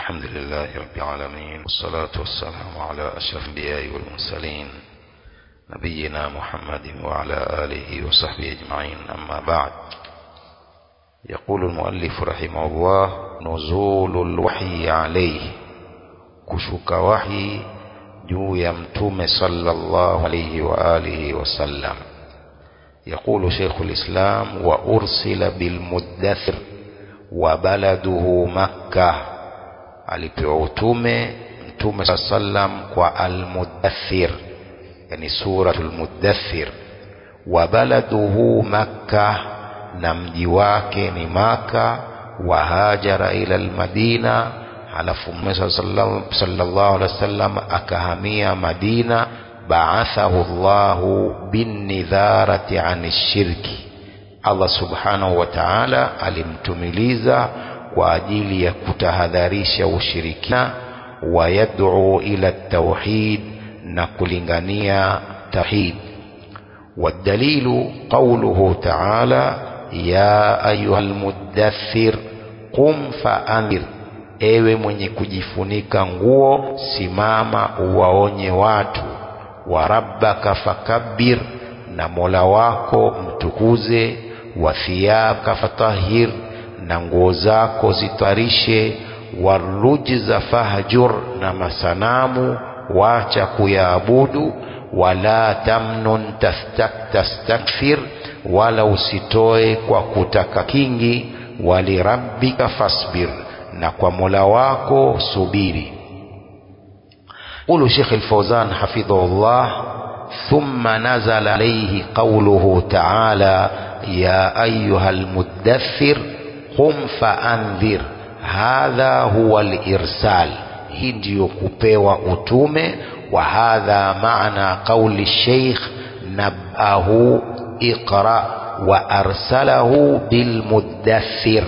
الحمد لله رب العالمين والصلاة والسلام على أشرف الأنبياء والمرسلين نبينا محمد وعلى آله وصحبه أجمعين أما بعد يقول المؤلف رحمه الله نزول الوحي عليه كشك وحي juu ya mtume sallallahu alayhi wa alihi wasallam يقول شيخ الإسلام وأرسل بالمدثر وبلده مكة alipewa utume mtume saa sallam kwa almudathir yani suratul mudathir wa baladuhu makka na mji wake ni maka wa hajara ila almadina halafu mtume sallallahu alaihi wasallam akahamia madina baathahu llahu binnidharati ani shirki allah subhanahu wa taala alimtumiliza kwa ajili ya kutahadharisha ushirikina wa yad'u ila tauhid na kulingania tauhid والدليل قوله تعالى يا أيها المدثر قم فأنذر ewe mwenye kujifunika nguo simama uwaonye watu wa rabbaka fakabbir na mola wako mtukuze wa thiyabaka fatahir na nguo zako zitarishe warujza fahjur na masanamu wacha kuyaabudu wala tamnun tastakthir wala usitoe kwa kutaka kingi walirabbika fasbir na kwa mola wako subiri قول شيخ الفوزان حفظه الله ثم نزل عليه قوله تعالى يا أيها المدثر قم فأنذر hadha huwa lirsal hii ndiyo kupewa utume wa hadha maana qauli sheikh nabahu iqra wa arsalahu bilmuddathir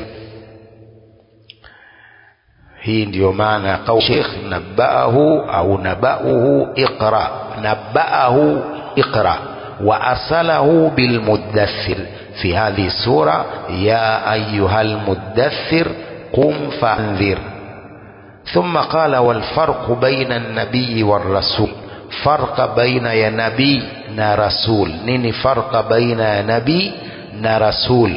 hii ndiyo maana qauli sheikh nabahu au nabauhu iqra nabaahu iqra wa arsalahu bilmuddathir في هذه السورة يا أيها المدثر قم فانذر ثم قال والفرق بين النبي والرسول فرق بين يا نبي نا رسول نيني فرق بين يا نبي نا رسول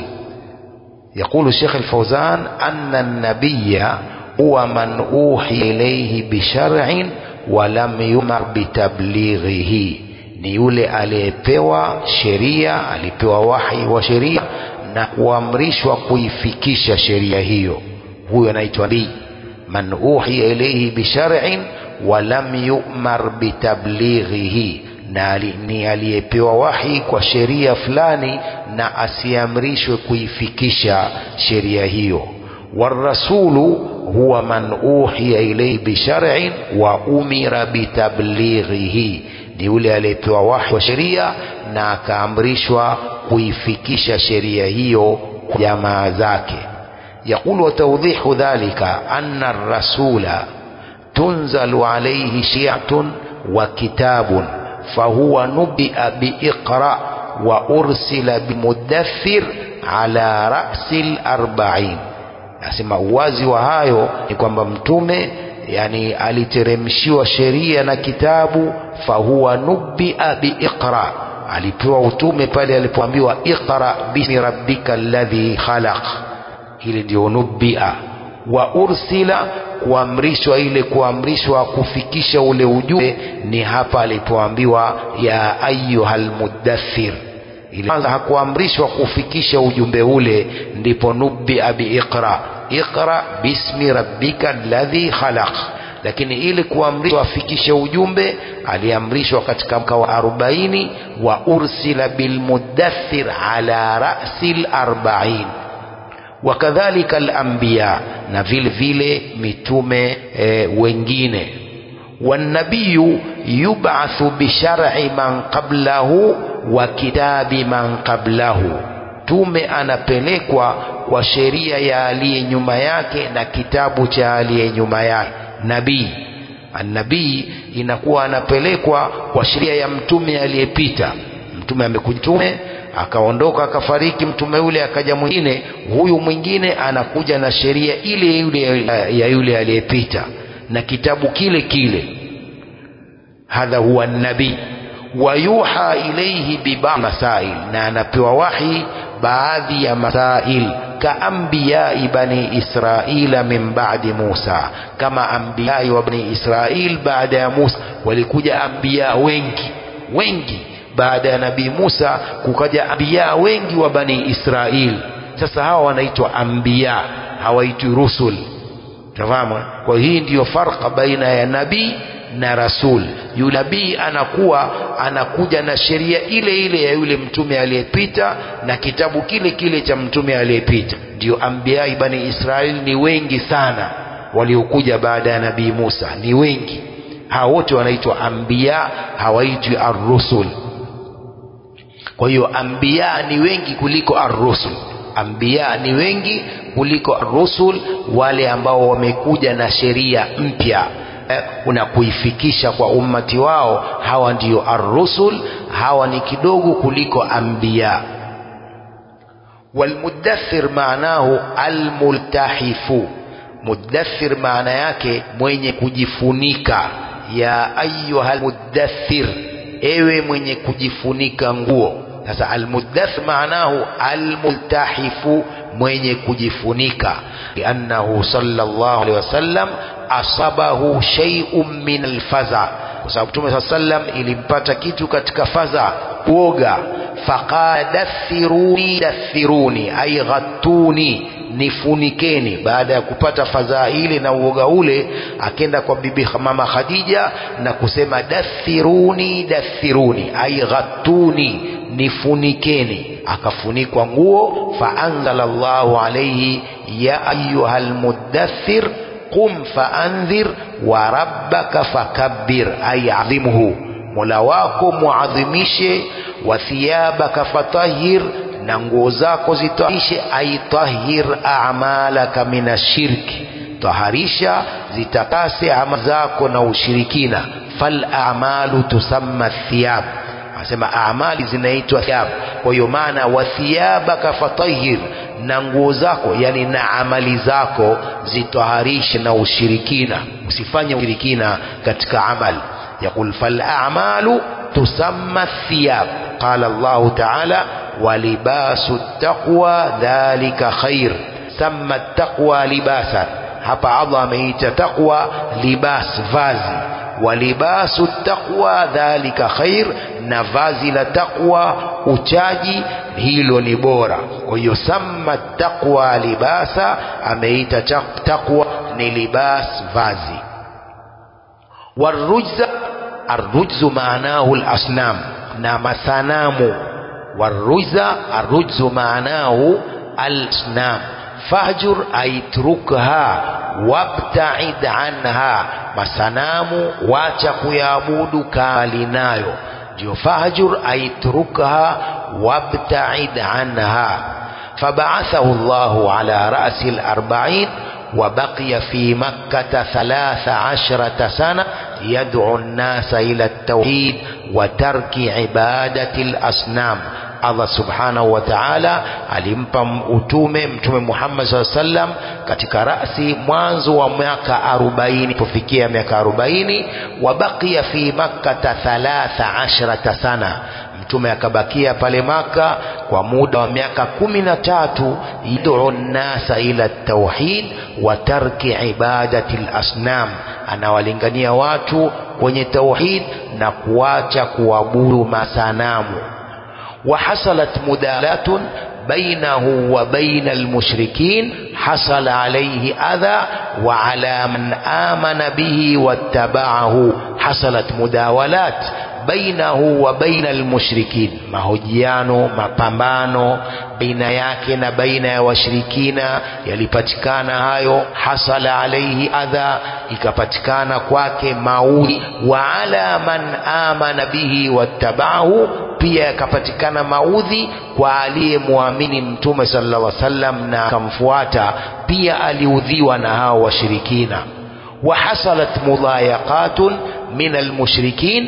يقول الشيخ الفوزان أن النبي هو من أوحي إليه بشرع ولم يمر بتبليغه ni yule aliyepewa sheria alipewa wahi wa sheria na kuamrishwa kuifikisha sheria hiyo huyo anaitwa nabii man uhiya ilayhi bishar'in wa lam yu'mar bitablighihi na ni aliyepewa wahi kwa sheria fulani na asiamrishwe kuifikisha sheria hiyo warasulu huwa man uhiya ilayhi bishar'in wa umira bitablighihi ni yule aliyepewa wahi wa sheria na akaamrishwa kuifikisha sheria hiyo kwa jamaa zake يقول وتوضيح ذلك أن الرسول تنزل عليه شيعة وكتاب فهو نبئ بإقرأ وأرسل بمدثر على رأس الأربعين nasema uwazi wa hayo ni kwamba mtume yani aliteremshiwa sheria na kitabu fahuwa nubia biiqra alipewa utume pale alipoambiwa iqra bismi rabbika alladhi khalaq hili ndio nubia wa ursila kuamrishwa ile kuamrishwa kufikisha ule ujumbe ni hapa alipoambiwa ya ayuhal muddathir kwanza hakuamrishwa kufikisha ujumbe ule ndipo nubia biiqra iqra bismi rabbika alladhi khalaq lakini ili kuamrishwa afikishe ujumbe aliamrishwa katika mka wa arobaini wa ursila bilmuddathir ala rasi larbain wakadhalika alambiya na vile vile mitume e, wengine والنبي يبعث بشرع من قبله وكتاب من قبله tume anapelekwa kwa sheria ya aliye nyuma yake na kitabu cha aliye nyuma yake nabii annabii inakuwa anapelekwa kwa sheria ya mtume aliyepita mtume amekutume akaondoka akafariki mtume yule akaja mwingine huyu mwingine anakuja na sheria ile yule ya yule aliyepita na kitabu kile kile hadha huwa nabii wayuha ilaihi bibadhi masail na anapewa wahi baadhi ya masail kaambiyai bani israila min ba'di Musa kama ambiyai wa bani Israil baada ya Musa walikuja ambiya wengi wengi baada ya nabii Musa kukaja ambiya wengi wa bani Israil sasa hawa wanaitwa ambiya hawaitwi rusul tafahamu kwa hii ndiyo farqa baina ya nabii na rasul yule nabii anakuwa anakuja na sheria ile ile ya yule mtume aliyepita na kitabu kile kile cha mtume aliyepita ndio ambiai bani israeli ni wengi sana waliokuja baada ya nabii musa ni wengi hawa wote wanaitwa ambiya hawaitwi arrusul kwa hiyo ambiya ni wengi kuliko arrusul ambiya ni wengi kuliko arrusul wale ambao wamekuja na sheria mpya na kuifikisha kwa ummati wao hawa ndiyo arrusul hawa ni kidogo kuliko anbiya walmudathir maanahu almultahifu mudathir maana yake mwenye kujifunika ya ayuha almudathir ewe mwenye kujifunika nguo sasa almudathir maanahu almultahifu mwenye kujifunika liannahu sallallahu alaihi wasallam asabahu shay'un min alfaza kwa sababu Mtume saa sallam ilimpata kitu katika faza uoga faqala dathiruni dathiruni ay ghattuni nifunikeni baada ya kupata fadhaa ile na uoga ule akenda kwa bibi mama Khadija na kusema dathiruni dathiruni ay ghattuni nifunikeni akafunikwa nguo faanzala Allahu alayhi ya ayyuhal muddathir qum faandhir wa rabbaka fakabbir ay adhimhu mola wako muadhimishe wa thiyabaka fatahhir na nguo zako zitaharishe aitahhir a'malaka minashirki taharisha zitakase amali zako na ushirikina fal a'malu tusamma thiyab anasema amali zinaitwa thiyab kwa hiyo maana wa thiyabaka fatahhir na nguo zako yani na amali zako zitaharishe na ushirikina usifanye ushirikina katika amali يقول فالأعمال تسمى الثياب قال الله تعالى ولباس التقوى ذلك خير سمى التقوى لباسا hapa Allah ameita taqwa libas vazi walibasu taqwa dhalika khair na vazi la taqwa uchaji hilo ni bora kwa hiyo samma taqwa libasa ameita taqwa ni libas vazi warujza arrujzu maanahu alasnam na masanamu warujza arrujzu maanahu alasnam fahjur aitrukha wabtaid anha masanamu wacha kuyaabudu kali nayo ndio fahjur aitrukha wabtaid anha فبعثه الله على رأس الأربعين وبقي في مكة ثلاث عشرة سنة يدعو الناس إلى التوحيد وترك عبادة الأصنام Allah subhanahu wa ta'ala alimpa utume mtume Muhammad SAW sallam katika rasi mwanzo wa miaka 40 kufikia miaka 40 wabakia fi makkata thalatha ashrata sana mtume akabakia pale maka kwa muda wa miaka kumi na tatu yad'u nnasa ila tauhid wa tarki ibadati lasnam anawalingania watu kwenye tauhid na kuacha kuabudu masanamu وحصلت مدالاة بينه وبين المشركين حصل عليه أذى وعلى من آمن به واتبعه حصلت مداولات bainahu wa baina almushrikin mahojiano mapambano baina yake na baina ya washirikina yalipatikana hayo hasala alaihi adha ikapatikana kwake maudhi wa ala man amana bihi wattabahu pia yakapatikana maudhi kwa aliyemwamini mtume sallallahu alaihi wasallam na akamfuata pia aliudhiwa na hao washirikina وحصلت مضايقات من المشركين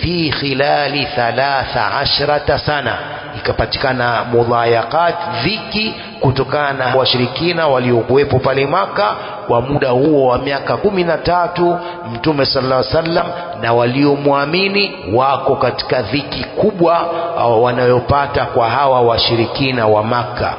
fi khilali thalatha ashrata sana ikapatikana mudhayakat dhiki kutokana na washirikina waliokuwepo pale maka kwa muda huo wa miaka kumi na tatu mtume sallallahu alaihi wasallam na waliomwamini wako katika dhiki kubwa wanayopata kwa hawa washirikina wa maka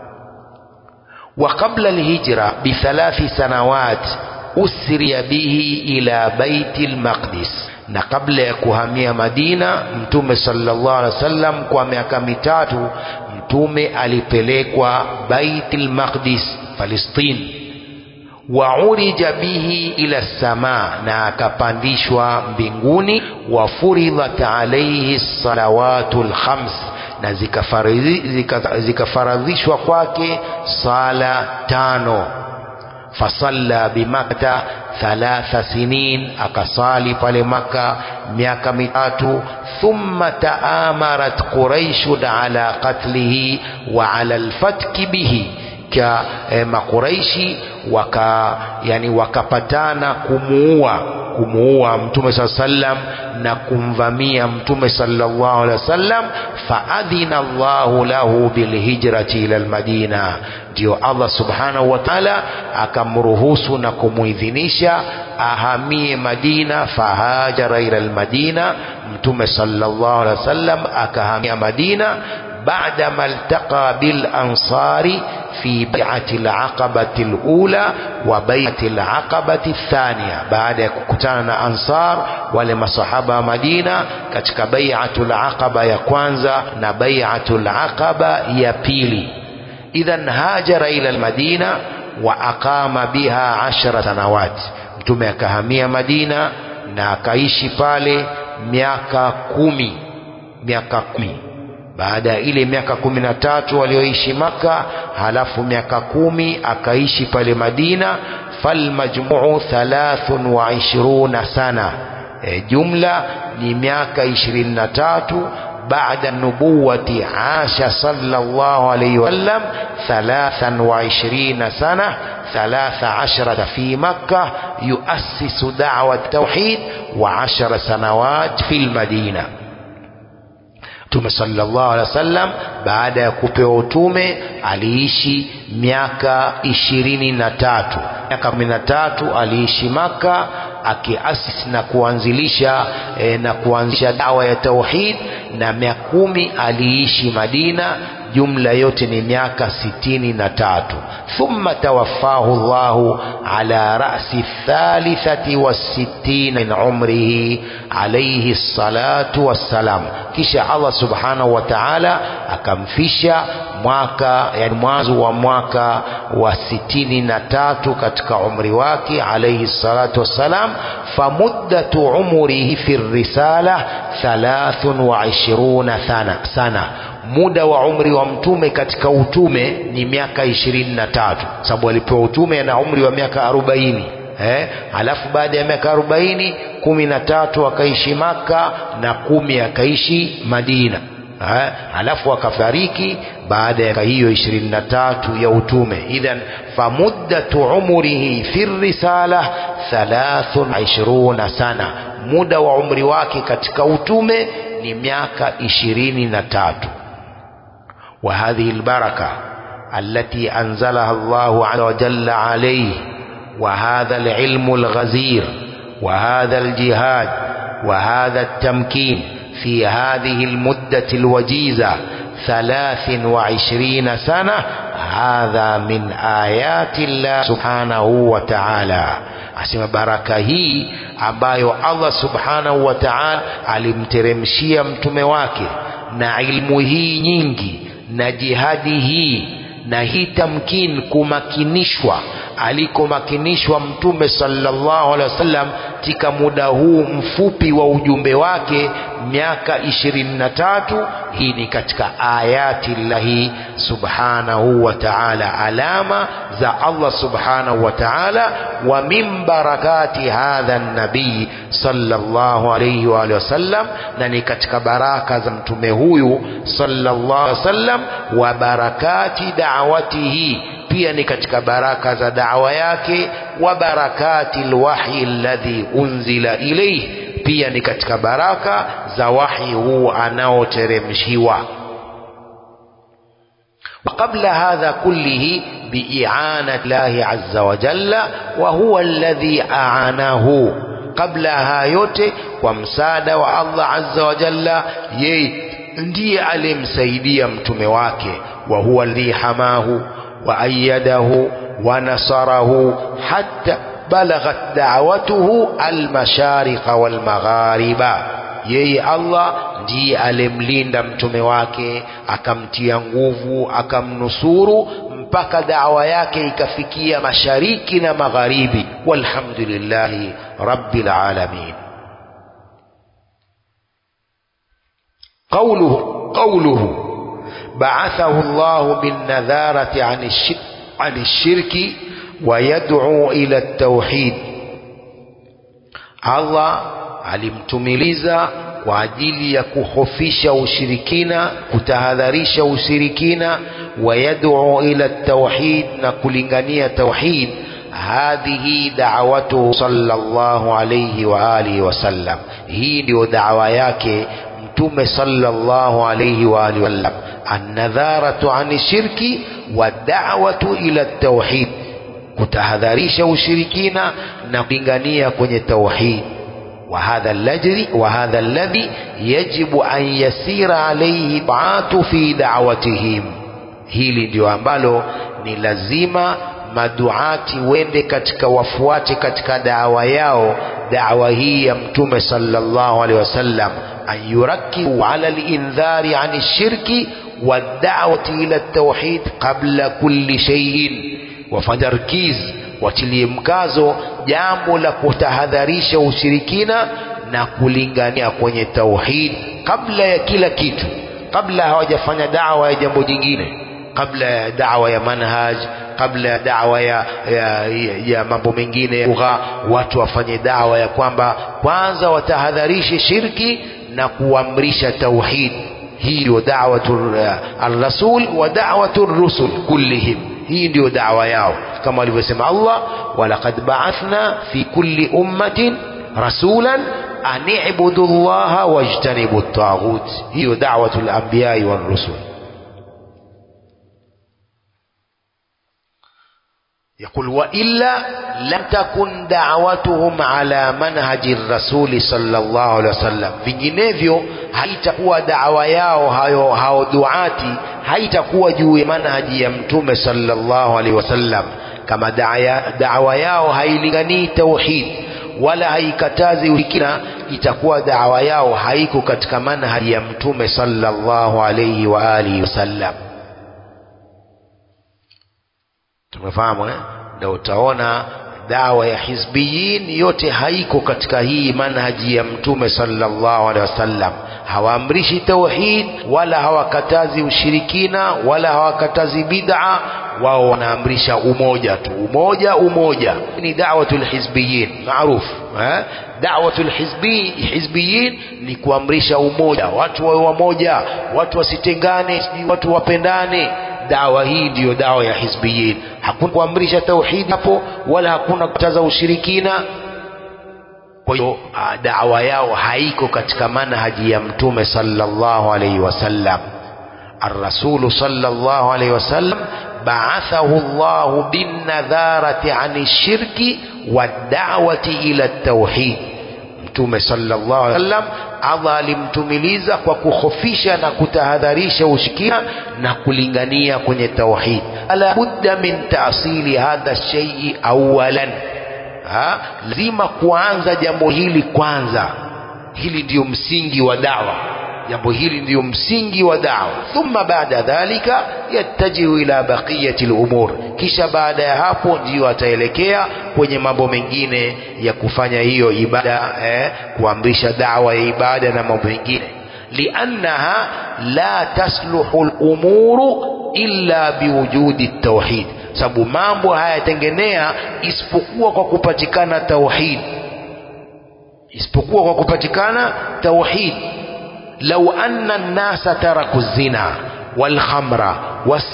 وقبل الهجرة بثلاث سنوات أسري به إلى بيت المقدس na kabla ya kuhamia Madina mtume sallallahu alaihi wasallam kwa miaka mitatu mtume alipelekwa Baitul Maqdis Palestine wa urija bihi ila sama na akapandishwa mbinguni wa furidhat alayhi salawatul khams na zikafaradhishwa kwake sala tano fasalla bimakta thalatha sinin akasali pale maka miaka mitatu thumma taamarat quraishun ala qatlihi wa ala alfatki bihi ka eh, makuraishi waka yani wakapatana kumuua kumuua mtume saa sallam na kumvamia mtume sallallahu alaihi wasallam faadhina Allahu lahu bilhijrati ila almadina ndio Allah subhanahu wa ta'ala akamruhusu na kumuidhinisha ahamie Madina fahajara ila almadina mtume sallallahu alaihi wasallam akahamia Madina بعدما التقى بالأنصار في بيعة العقبة الأولى وبيعة العقبة الثانية بعد كتانا أنصار ولما صحابة مدينة كتك بيعة العقبة يكوانزا نبيعة العقبة يبيلي إذا هاجر إلى المدينة وأقام بها عشر سنوات mtume akahamia madina na akaishi pale miaka kumi miaka kumi baada ya ile miaka kumi na tatu walioishi maka halafu miaka kumi akaishi pale madina falmajmuu thalathun wa ishiruna sana e, jumla ni miaka ishirini na tatu بعد النبوة عاش صلى الله عليه وسلم ثلاثا وعشرين سنة ثلاث عشرة في مكة يؤسس دعوة التوحيد وعشر سنوات في المدينة Mtume sallallahu alaihi wasallam baada ya kupewa utume aliishi miaka ishirini na tatu miaka kumi na tatu aliishi Maka akiasisi na kuanzilisha e, na kuanzisha dawa ya tauhid na miaka kumi aliishi Madina jumla yote ni miaka sitini na tatu thumma tawaffahu Allahu ala ra'si thalithati wasittina min umrihi alayhi salatu wassalam kisha Allah subhanahu wa ta'ala akamfisha mwaka yani mwanzo wa mwaka wa sitini na tatu katika umri wake alayhi salatu wassalam famuddatu umrihi fi risala thalathun wa ishiruna sana, sana muda wa umri wa mtume katika utume ni miaka ishirini na tatu sababu alipewa utume na umri wa miaka arobaini eh? alafu baada ya miaka arobaini kumi na tatu akaishi maka na kumi akaishi madina eh? alafu akafariki baada ya hiyo ishirini na tatu ya utume idhan famuddatu umrihi fi risala thalathun ishiruna sana muda wa umri wake katika utume ni miaka ishirini na tatu وهذه البركة التي أنزلها الله عز وجل عليه وهذا العلم الغزير وهذا الجهاد وهذا التمكين في هذه المدة الوجيزة ثلاث وعشرين سنة هذا من آيات الله سبحانه وتعالى asema baraka hii ambayo Allah subhanahu wa ta'ala alimteremshia mtume wake na ilmu hii nyingi na jihadi hii na hii tamkin kumakinishwa alikomakinishwa mtume sallallahu alaihi wasallam katika muda huu mfupi wa ujumbe wake miaka ishirini na tatu hii ni katika ayati llahi subhanahu wa ta'ala alama za Allah subhanahu wa ta'ala wa min barakati hadha nabii sallallahu alayhi wa alihi wasallam na ni katika baraka za mtume huyu sallallahu alayhi wasallam wa barakati da'watihi pia ni katika baraka za da'wa yake wa barakati alwahyi alladhi unzila ilayhi pia ni katika baraka za wahi huu anaoteremshiwa وقبل هذا كله بإعانة الله عز وجل وهو الذي أعانه قبل yote kwa msaada wa Allah azza wa jalla yeye ndiye alimsaidia mtume wake wa huwa alladhi hamahu wa ayyadahu wa nasarahu hatta balaghat da'watuhu almashariqa walmaghariba yeye Allah ndiye alimlinda mtume wake akamtia nguvu akamnusuru mpaka dawa yake ikafikia mashariki na magharibi walhamdulillahi rabbil alamin قوله قوله بعثه الله بالنذارة عن الشرك, عن الشرك ويدعو إلى التوحيد الله alimtumiliza kwa ajili ya kuhofisha ushirikina kutahadharisha ushirikina wayad'u ila tauhid na kulingania tauhid hadhihi da'watuhu sallallahu alayhi wa alihi wasallam hii ndio da'wa yake mtume sallallahu alayhi wa alihi wasallam annadharatu ani shirki wa da'watu ila tauhid kutahadharisha ushirikina na kulingania kwenye tauhid وهذا الذي وهذا الذي يجب أن يسير عليه الدعاة في دعوتهم hili ndio ambalo ni lazima maduati wende katika wafuate katika dawa yao dawa hii ya mtume sallallahu alaihi wasallam an yurakibu ala lindhari ani shirki wadawati ila tauhid qabla kulli shay'in wafanya rkiz watilie mkazo jambo la kutahadharisha ushirikina na kulingania kwenye tauhid kabla ya kila kitu kabla hawajafanya dawa ya jambo jingine kabla ya dawa ya manhaj kabla ya dawa ya, ya, ya, ya mambo mengine lugha watu wafanye dawa ya kwamba kwanza watahadharishe shirki na kuamrisha tauhid hii ndio da'watu ar-rasul wa da'watu ar-rusul kullihim hii ndio dawa yao kama alivyosema Allah walaqad ba'athna fi kulli ummatin rasulan an i'budu allaha wajtanibu at-taghut hiyo da'watu al-anbiya war-rusul يقول وإلا لم تكن دعوتهم على منهج الرسول صلى الله عليه وسلم vinginevyo haitakuwa dawa yao hayo hao duati haitakuwa juu ya manhaji ya mtume sallallahu alaihi wasallam kama dawa yao hailinganii tauhid wala haikatazi ushirikina itakuwa dawa yao haiko katika manhaji ya mtume sallallahu alaihi wa alihi wasallam tumefahamu eh? ndio utaona dawa ya hizbiyin yote haiko katika hii manhaji ya mtume sallallahu alaihi wasallam hawaamrishi tauhid wala hawakatazi ushirikina wala hawakatazi bid'a wao wanaamrisha umoja tu umoja umoja ni da'watul hizbiyin maarufu eh? da'watul hizbi hizbiyin ni kuamrisha umoja watu wawe wamoja watu wasitengane watu wapendane dawa hii ndiyo dawa ya hizbiyin hakuna kuamrisha tauhidi hapo wala hakuna kutaza ushirikina kwa hiyo dawa yao haiko katika manhaji ya mtume sallallahu alaihi wasallam الرسول صلى الله عليه وسلم بعثه الله بالنذارة عن الشرك والدعوة إلى التوحيد mtume sallallahu alaihi wasallam Allah alimtumiliza kwa kukhofisha na kutahadharisha ushirikina na kulingania kwenye tauhid ala budda min taasili hadha shay'i awalan ha? lazima kuanza jambo hili kwanza hili ndiyo msingi wa dawa jambo hili ndiyo msingi wa dawa thumma baada dhalika yattajihu ila baqiyati lumur kisha baada ya hapo ndiyo ataelekea kwenye mambo mengine ya kufanya hiyo ibada eh, kuamrisha dawa ya ibada na mambo mengine liannaha la tasluhu lumuru illa biwujudi tauhid sababu mambo hayatengenea isipokuwa kwa kupatikana tauhid isipokuwa kwa kupatikana tauhid لو أن الناس تركوا الزنا والخمر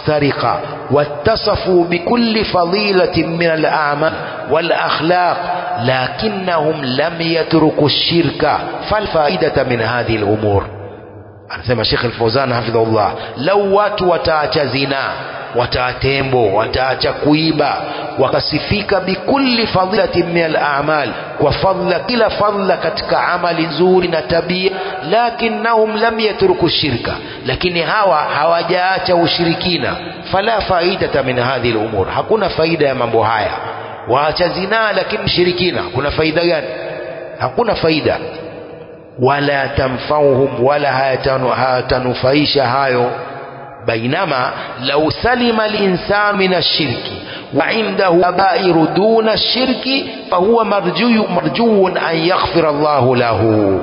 والسرقة واتصفوا بكل فضيلة من الأعمال والأخلاق lakinnahum lam yatruku shirka falfaidata min hadhihi lumur anasema Sheikh Al-Fawzan hafidhahullah lau watu wataacha zinaa wataacha tembo wataacha kuiba wakasifika bikulli fadhilatin min al-a'mal kwa fadla kila fadla katika amali nzuri na tabia lakinnahum lam yatruku shirka lakini hawa hawajaacha ushirikina fala faidata min hadhihi al-umur hakuna faida ya mambo haya waacha zinaa lakini shirikina kuna faida gani hakuna faida wala tamfauhum wala hayatanufaisha hayo bainama lau salima linsanu min ashirki wa indahu kabairu duna shirki fahuwa marjuyu marjuun an yaghfira Allahu lahu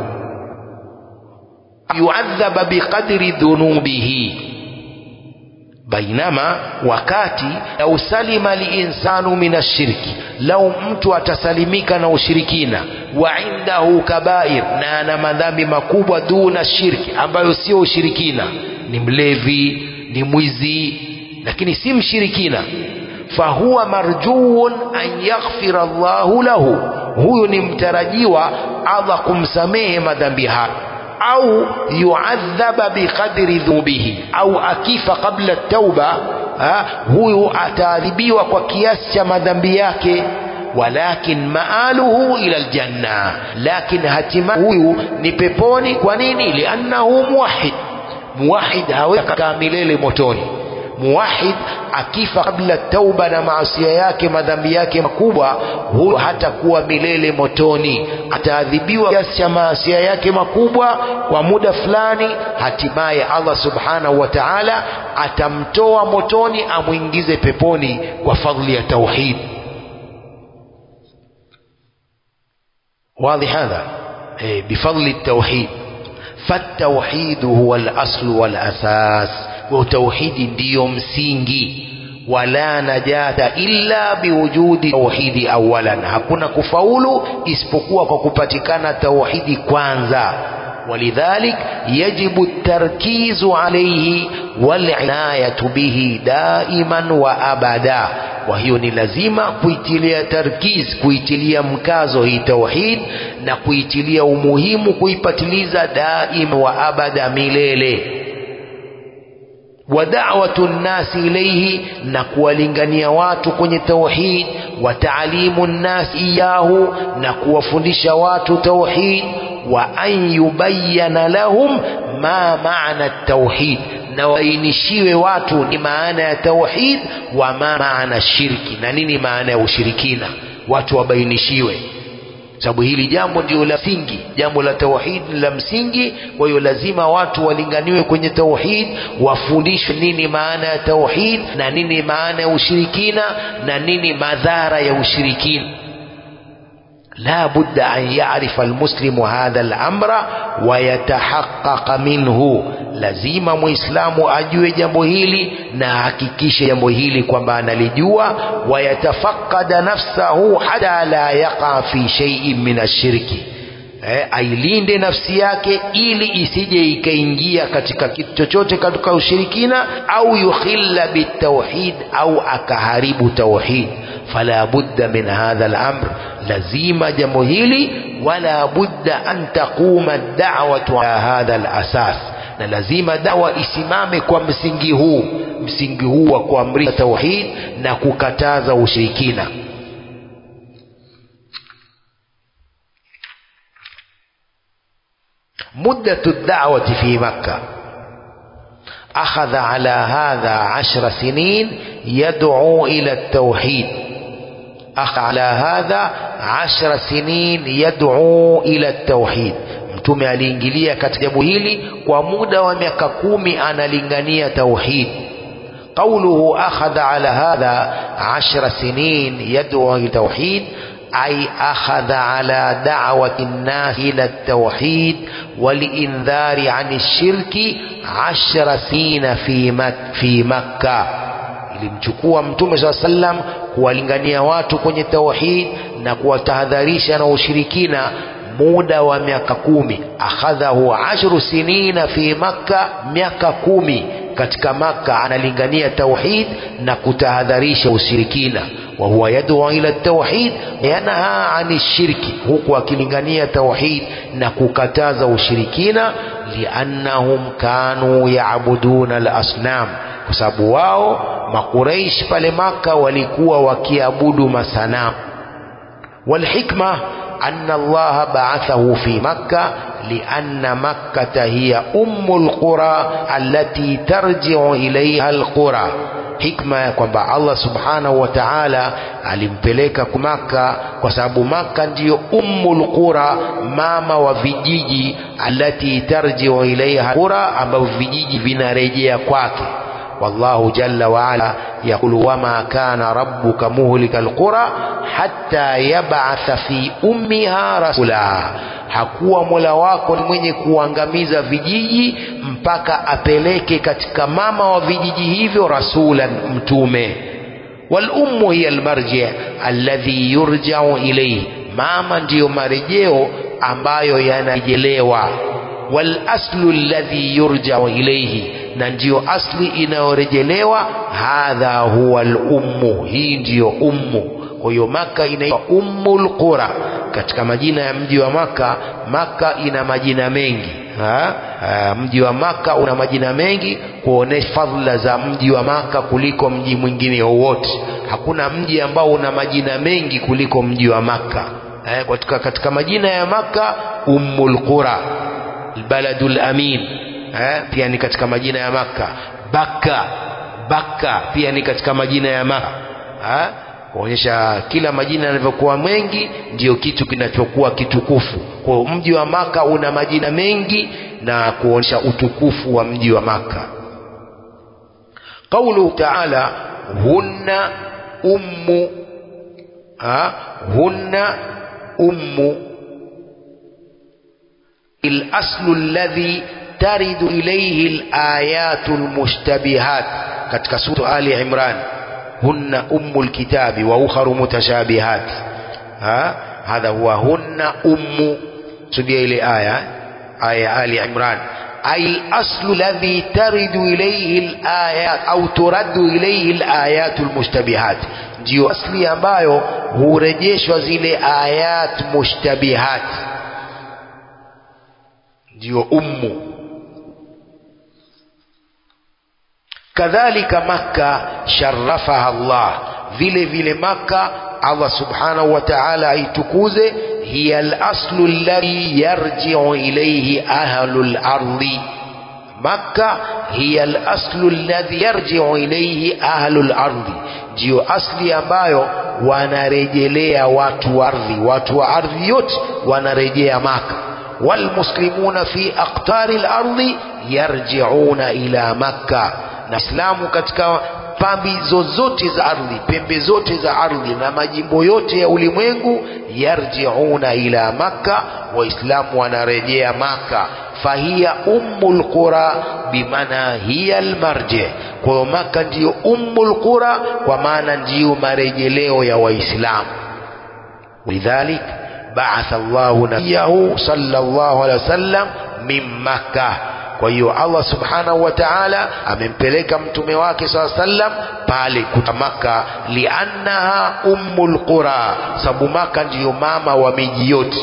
yuadhaba biqadri dhunubihi bainama wakati lau salima linsanu min ashirki lau mtu atasalimika na ushirikina wa indahu kabair na ana madhambi makubwa duna shirki ambayo sio ushirikina ni mlevi ni mwizi lakini si mshirikina fahuwa marjuun an yaghfira Allahu lahu huyu ni mtarajiwa Allah kumsamehe madhambi hayo au yuadhaba biqadri dhunubihi au akifa kabla tauba ha, huyu ataadhibiwa kwa kiasi cha madhambi yake walakin maaluhu ila aljanna lakin hatima huyu ni peponi kwa nini liannahu muwahid muwahid hawezi kukaa milele motoni muwahid akifa kabla tauba na maasia yake madhambi yake makubwa huyo hatakuwa milele motoni ataadhibiwa kiasi cha maasia yake makubwa kwa muda fulani hatimaye Allah subhanahu wa ta'ala atamtoa motoni amwingize peponi kwa fadhili ya tauhid واضح هذا إيه بفضل التوحيد فالتوحيد هو الأصل والأساس وتوحيد ndio msingi wala najata illa biwujudi tauhidi awalan hakuna kufaulu isipokuwa kwa kupatikana tauhidi kwanza ولذلك يجب التركيز عليه والعناية به دائما وأبدا وهي ni lazima kuitilia tarkiz kuitilia mkazo hii tauhid na kuitilia umuhimu kuipatiliza daima wa abada milele wa da'watu nnasi ilayhi na kuwalingania watu kwenye tauhid wa taalimu nnasi iyahu na kuwafundisha watu tauhid wa an yubayyana lahum ma maana tauhid na wainishiwe watu ni maana ya tauhid wa ma maana shirki na nini maana ya ushirikina watu wabainishiwe sababu hili jambo ndio la msingi jambo la tauhid la msingi kwa hiyo lazima watu walinganiwe kwenye tauhid wafundishwe nini maana ya tauhid na nini maana ya ushirikina na nini madhara ya ushirikina لا بد أن يعرف المسلم هذا الأمر ويتحقق منه lazima muislamu ajue jambo hili na hakikishe jambo hili kwamba analijua wayatafakada nafsahu hata la yaqa fi shay'in min ashirki eh, ailinde nafsi yake ili isije ikaingia katika kitu chochote katika ushirikina au yukhilla bitauhid au akaharibu tauhid fala budda min hadha al-amr lazima jambo hili wala budda an taquma da'watu ala hadha al-asas na lazima dawa isimame kwa msingi huu msingi huu wa kuamrisha tauhid na kukataza ushirikina مدة الدعوة في مكة أخذ على هذا عشر سنين يدعو إلى التوحيد أخذ على هذا عشر سنين يدعو إلى التوحيد mtume aliingilia katika jambo hili kwa muda wa miaka kumi analingania tauhid قوله أخذ على هذا عشر سنين يدعو إلى التوحيد أي أخذ على دعوة الناس إلى التوحيد والإنذار عن الشرك عشر سنين في, مك في مكة ilimchukua mtume saa sallam kuwalingania watu kwenye tauhid na kuwatahadharisha na ushirikina muda wa miaka kumi akhadhahu ashru sinina fi makka miaka kumi katika makka analingania tauhid na kutahadharisha ushirikina وهو يدعو إلى التوحيد ينهى عن الشرك huku akilingania tauhid na kukataza ushirikina liannahum kanu yaabuduna alasnam kwa sababu wao makuraish pale maka walikuwa wakiabudu masanamu والحكمة أن الله بعثه في مكة لأن مكة هي أم القرى التي ترجع إليها القرى hikma ya kwamba Allah subhanahu wa ta'ala alimpeleka Maka kwa sababu Maka ndiyo ummul qura, mama wa vijiji, allati tarjiu ilaiha qura, ambavyo vijiji vinarejea kwake. والله جل وعلا يقول وما كان ربك مهلك القرى حتى يبعث في أمها رسولا hakuwa mola wako ni mwenye kuangamiza vijiji mpaka apeleke katika mama wa vijiji hivyo rasulan mtume walummu hiya almarji alladhi yurjau ilayhi mama ndiyo marejeo ambayo yanarejelewa walaslu alladhi yurjau ilayhi na ndiyo asli inayorejelewa hadha huwa lummu hii ndiyo ummu kwa hiyo maka inaitwa ummul qura katika majina ya mji wa maka maka ina majina mengi ha? Ha, mji wa maka una majina mengi kuonesha fadhila za mji wa maka kuliko mji mwingine wowote hakuna mji ambao una majina mengi kuliko mji wa maka eh, katika, katika majina ya maka ummul qura albaladul amin eh, pia ni katika majina ya maka baka baka pia ni katika majina ya maka eh? kuonyesha kila majina yanavyokuwa mengi ndiyo kitu kinachokuwa kitukufu kwa mji wa maka una majina mengi na kuonyesha utukufu wa mji wa maka qauluhu taala hunna ummu ha? hunna ummu الأصل الذي ترد إليه الآيات المشتبهات katika sura Ali Imran هن أم الكتاب وأخر متشابهات ها هذا هو هن أم سبيا إلى آية آية آل عمران أي الأصل الذي ترد إليه الآيات أو ترد إليه الآيات المشتبهات ndio asli ambayo hurejeshwa zile ayat mushtabihat ndio ummu kadhalika makka sharafaha Allah vile vile makka Allah subhanahu wa ta'ala aitukuze hiya al-aslu alladhi yarji'u ilayhi ahlu al-ardi makka hiya al-aslu alladhi yarji'u ilayhi ahlu al-ardi ndio asli ambayo wanarejelea watu wa ardhi watu wa ardhi yote wanarejea maka والمسلمون في أقطار الأرض يرجعون إلى مكة na Islamu katika pambi zozote za ardhi, pembe zote za ardhi na majimbo yote ya ulimwengu, yarjiuna ila Makka, Waislamu wanarejea Maka. Fahiya ummul qura bimana hiya almarji, kwa hiyo Maka ndiyo ummul qura, kwa maana ndiyo marejeleo ya Waislamu. Lidhalik baatha Allahu nabiyahu sallallahu alaihi wasallam min Makkah kwa hiyo Allah subhanahu wa ta'ala amempeleka mtume wake saa sallam pale kutamaka liannaha ummul qura sababu maka ndiyo mama wa miji yote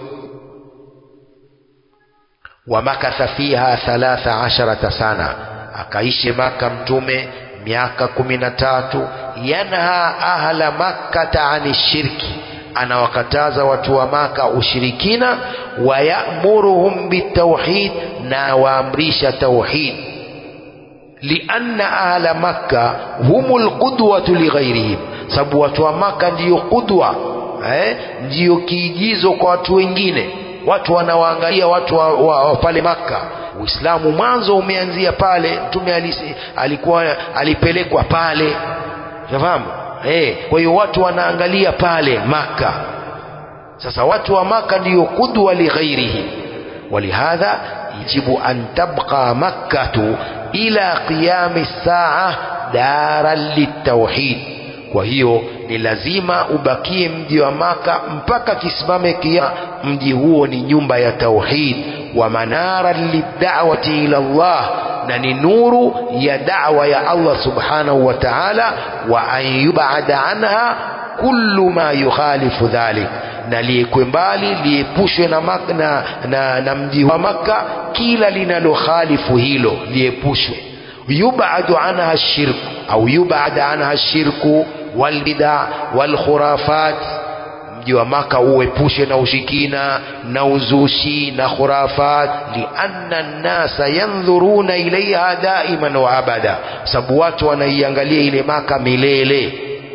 wamakatha fiha thalatha asharata sana akaishi maka mtume miaka kumi na tatu yanha ahla makkata ani shirki anawakataza watu wa maka ushirikina wayamuruhum bitauhid na waamrisha tauhid lianna ahla makka humul qudwatu lighairihim sababu watu wa maka ndiyo qudwa eh, ndiyo kiigizo kwa watu wengine watu wanawaangalia watu wa, wa, wa pale maka uislamu mwanzo umeanzia pale mtume alikuwa alipelekwa pale unafahamu eh, kwa hiyo watu wanaangalia pale maka sasa watu wa maka ndiyo qudwa lighairihim ولهذا يجب أن تبقى مكة إلى قيام الساعة دارا للتوحيد وهي ni lazima ubakie mji wa maka mpaka kisimame kiama mji huo ni nyumba ya tauhid wa manara lidawati ila Allah na ni nuru ya da'wa ya Allah subhanahu wa ta'ala wa an yub'ada anha kullu ma yukhalifu dhalik na liekwe mbali liepushwe na, mak- na, na, na mji wa Makka kila linalokhalifu hilo liepushwe yubadu anha shirku au yubada anha shirku walbida walkhurafat mji wa Maka uepushe na ushikina na uzushi na khurafat lianna nnasa yandhuruna ilaiha daiman wa abada sababu watu wanaiangalia ile Maka milele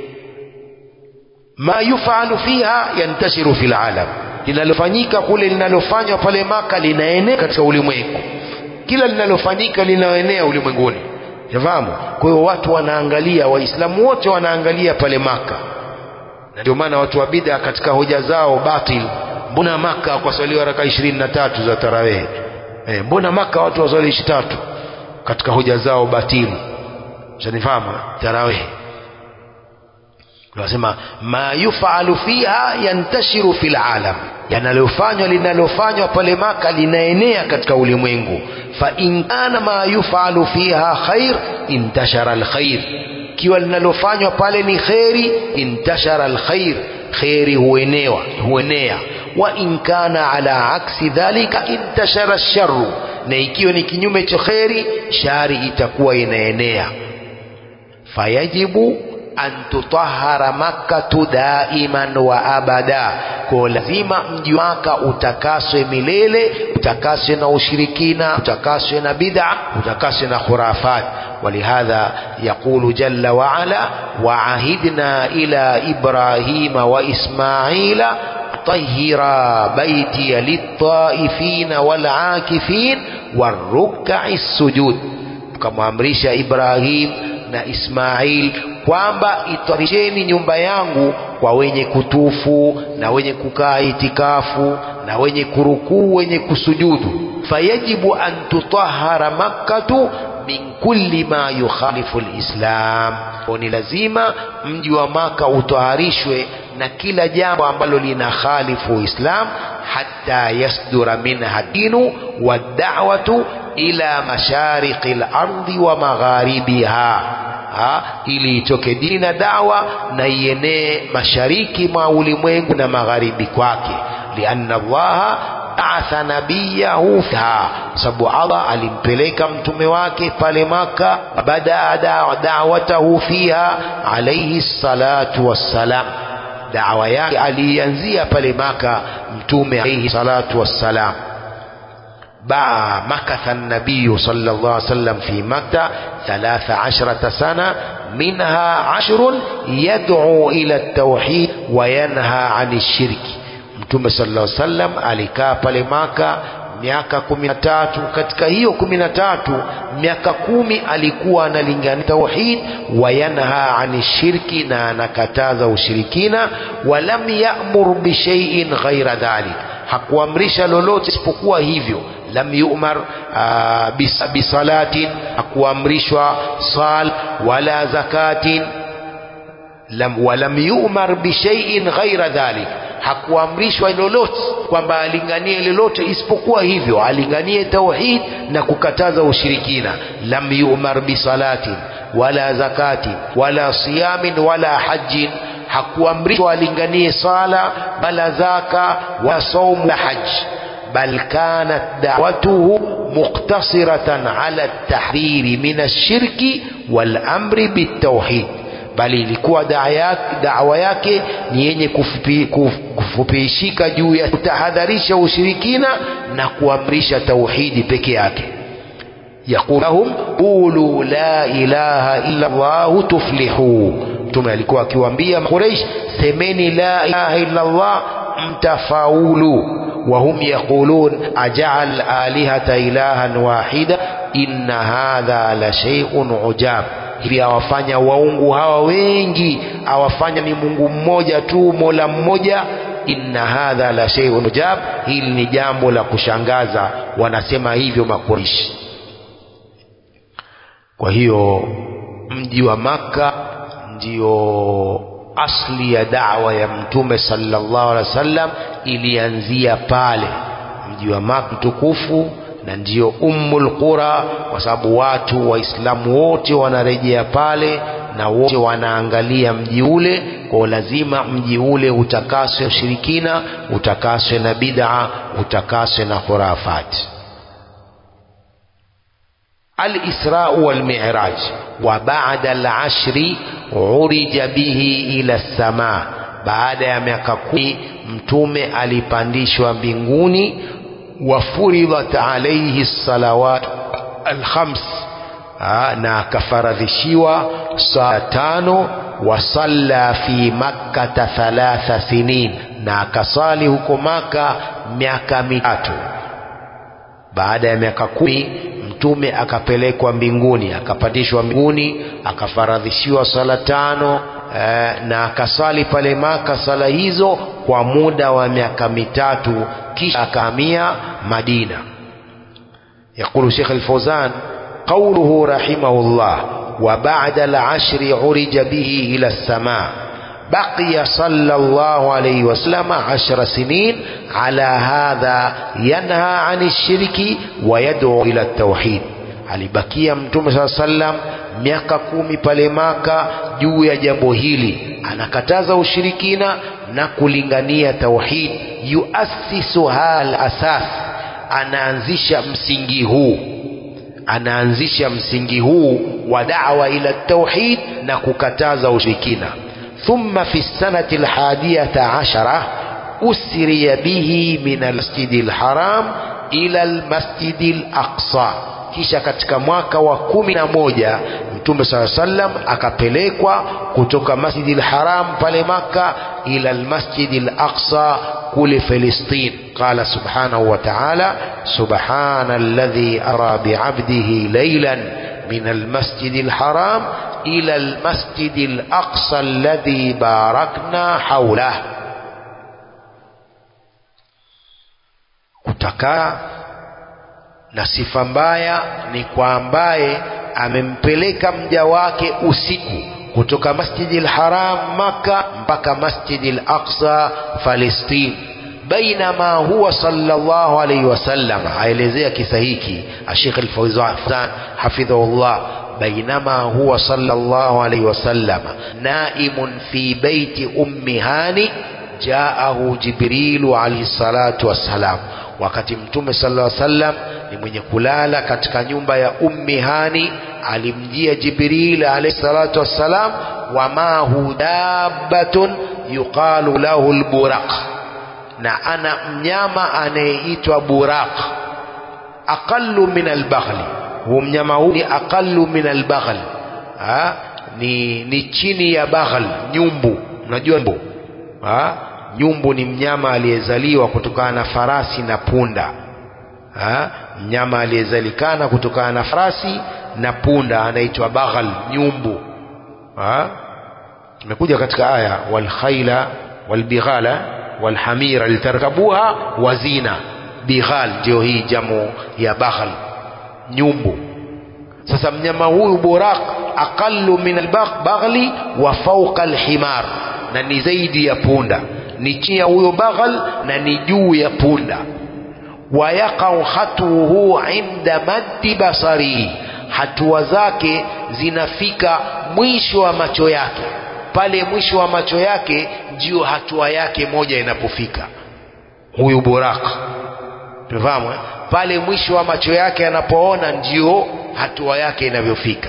ma yufalu fiha yantashiru fil alam linalofanyika kule linalofanywa pale Maka linaenea katika ulimwengu kila linalofanyika linaenea ulimwenguni yafahamu kwa hiyo watu wanaangalia waislamu wote wanaangalia pale Maka na ndio maana watu wa bid'a katika hoja zao batil mbona Maka kwa swaliwa raka ishirini na tatu za tarawih eh, mbona Maka watu waswali ishi tatu katika hoja zao batili shanifahamu tarawih Tunasema ma yufalu fiha yantashiru fil alam, yanalofanywa linalofanywa pale Maka linaenea katika ulimwengu. Fa in kana ma yufalu fiha khair intashara alkhair, kiwa linalofanywa pale ni kheri intashara alkhair, kheri huenewa huenea. Wa in kana ala aksi dhalika intashara sharru, na ikiwa ni kinyume cha kheri shari itakuwa inaenea. Fayajibu an tutahara makkatu daiman wa abada, kwa lazima mji wa Maka utakaswe milele, utakaswe na ushirikina, utakaswe na bid'a, utakaswe na khurafat. ولهذا يقول جل وعلا وعهدنا إلى إبراهيم وإسماعيل طهرا بيتي للطائفين والعاكفين والركع السجود كما أمرش إبراهيم na Ismail kwamba itwarisheni nyumba yangu kwa wenye kutufu na wenye kukaa itikafu na wenye kurukuu wenye kusujudu fayajibu an tutahara makkatu min kulli ma yukhalifu lislam ni lazima mji wa maka utaharishwe na kila jambo ambalo lina khalifu islam hatta yasdura minha dinu waddawatu ila mashariqi lardi wa magharibiha ha, ili itoke dini na dawa na ienee mashariki mwa ulimwengu na magharibi kwake lianna allaha baatha nabiyahu fiha sababu allah alimpeleka mtume wake pale maka badaa dawatahu fiha alaihi salatu wassalam dawa yake aliianzia pale maka mtume alaihi salatu wassalam باع مكث النبي صلى الله عليه وسلم في مكة ثلاث عشرة سنة منها عشر يدعو إلى التوحيد وينهى عن الشرك mtume sallallahu alaihi wasallam alikaa pale maka miaka kumi na tatu katika hiyo kumi na tatu miaka kumi alikuwa analingania tauhid wayanha ani shirki na anakataza ushirikina walam yamur bishaiin ghaira dhalik hakuamrisha lolote isipokuwa hivyo lam yu'mar bis, bisalatin hakuamrishwa sal wala zakatin lam, walam yu'mar bishaiin ghaira dhalik hakuamrishwa lolote kwamba alinganie lolote isipokuwa hivyo alinganie tauhid na kukataza ushirikina lam yu'mar bisalatin wala zakatin wala siyamin wala hajjin hakuamrishwa alinganie sala wala zaka wala saumu la haji بل كانت دعوته مقتصرة على التحرير من الشرك والأمر بالتوحيد bali ilikuwa dawa yake ni yenye kufupi, kuf, kufupiishika juu ya kutahadharisha ushirikina na kuamrisha tauhidi peke yake yaqul lahum qulu la ilaha illa Allah tuflihu mtume alikuwa akiwaambia Quraysh semeni la ilaha illa Allah mtafaulu وهم يقولون أجعل آلهة إلها واحدة إن هذا لشيء عجاب hivi awafanya waungu hawa wengi awafanya ni mungu mmoja tu mola mmoja inna hadha la shay'un ujab hili ni jambo la kushangaza wanasema hivyo makurishi kwa hiyo mji wa maka ndio asli ya da'wa ya mtume sallallahu alaihi wasallam ilianzia pale mji wa Maka mtukufu na ndiyo ummul qura kwa sababu watu waislamu wote wanarejea pale na wote wanaangalia mji ule kwa lazima mji ule utakaswe ushirikina utakaswe na bid'a utakaswe na khurafati الإسراء والمعراج وبعد العشر عرج به إلى السماء baada ya miaka kumi mtume alipandishwa mbinguni wafuridhat alaihi salawat alkhams na akafaradhishiwa saa tano wasalla fi makkata thalatha sinin na akasali huko maka miaka mitatu baada ya miaka kumi mtume akapelekwa mbinguni akapandishwa mbinguni akafaradhishiwa sala tano eh, na akasali pale maka sala hizo kwa muda wa miaka mitatu kisha akahamia madina يقول شيخ الفوزان قوله رحمه الله وبعد العشر عرج به إلى السماء بقي صلى الله عليه وسلم عشر سنين على هذا ينهى عن الشرك ويدعو إلى التوحيد alibakia mtume saa sallam miaka kumi pale maka juu ya jambo hili anakataza ushirikina na kulingania tauhid yuasisu hal asas anaanzisha msingi huu anaanzisha msingi huu wa da'wa ila tauhid na kukataza ushirikina ثم في السنة الحادية عشرة أسري به من المسجد الحرام إلى المسجد الأقصى kisha katika mwaka wa kumi na moja mtume saa sallam akapelekwa kutoka masjidi lharam pale maka ila lmasjidi laqsa kule filistin qala subhanahu wa taala subhana alladhi ara biabdihi laylan min almasjidi lharam إلى المسجد الأقصى الذي باركنا حوله kutakaa na sifa mbaya ni kwa ambaye amempeleka mja wake usiku kutoka masjidi lharam maka mpaka masjidi laqsa falestin bainama huwa sallallahu alaihi wasallam aelezea kisa hiki ashekh lfauzan hafidhahullah بينما هو صلى الله عليه وسلم نائم في بيت أم هاني جاءه جبريل عليه الصلاة والسلام wakati mtume sallallahu alaihi wasallam ni mwenye kulala katika nyumba ya ummi hani alimjia jibril alayhi salatu wassalam wa mahu dabbatun yuqalu lahu alburaq na ana mnyama anayeitwa buraq aqallu min albaghli huu mnyama huu ni aqallu min albaghl ha? ni, ni chini ya baghl nyumbu unajua nyumbu ha? nyumbu ni mnyama aliyezaliwa kutokana na farasi na punda ha? mnyama aliyezalikana kutokana na farasi na punda anaitwa baghl nyumbu ha? imekuja katika aya walkhaila walbighala walhamira litarkabuha wazina bighal ndio hii jamu ya baghl nyumbu sasa mnyama huyu buraq aqallu min albaghli wa fawqa alhimar na ni zaidi ya punda ni chini ya huyo baghal na ni juu ya punda wayaqau khatuhu inda maddi basarihi hatua zake zinafika mwisho wa macho yake pale mwisho wa macho yake ndio hatua yake moja inapofika huyu buraq tunafahamu eh? pale mwisho wa macho yake anapoona ndio hatua yake inavyofika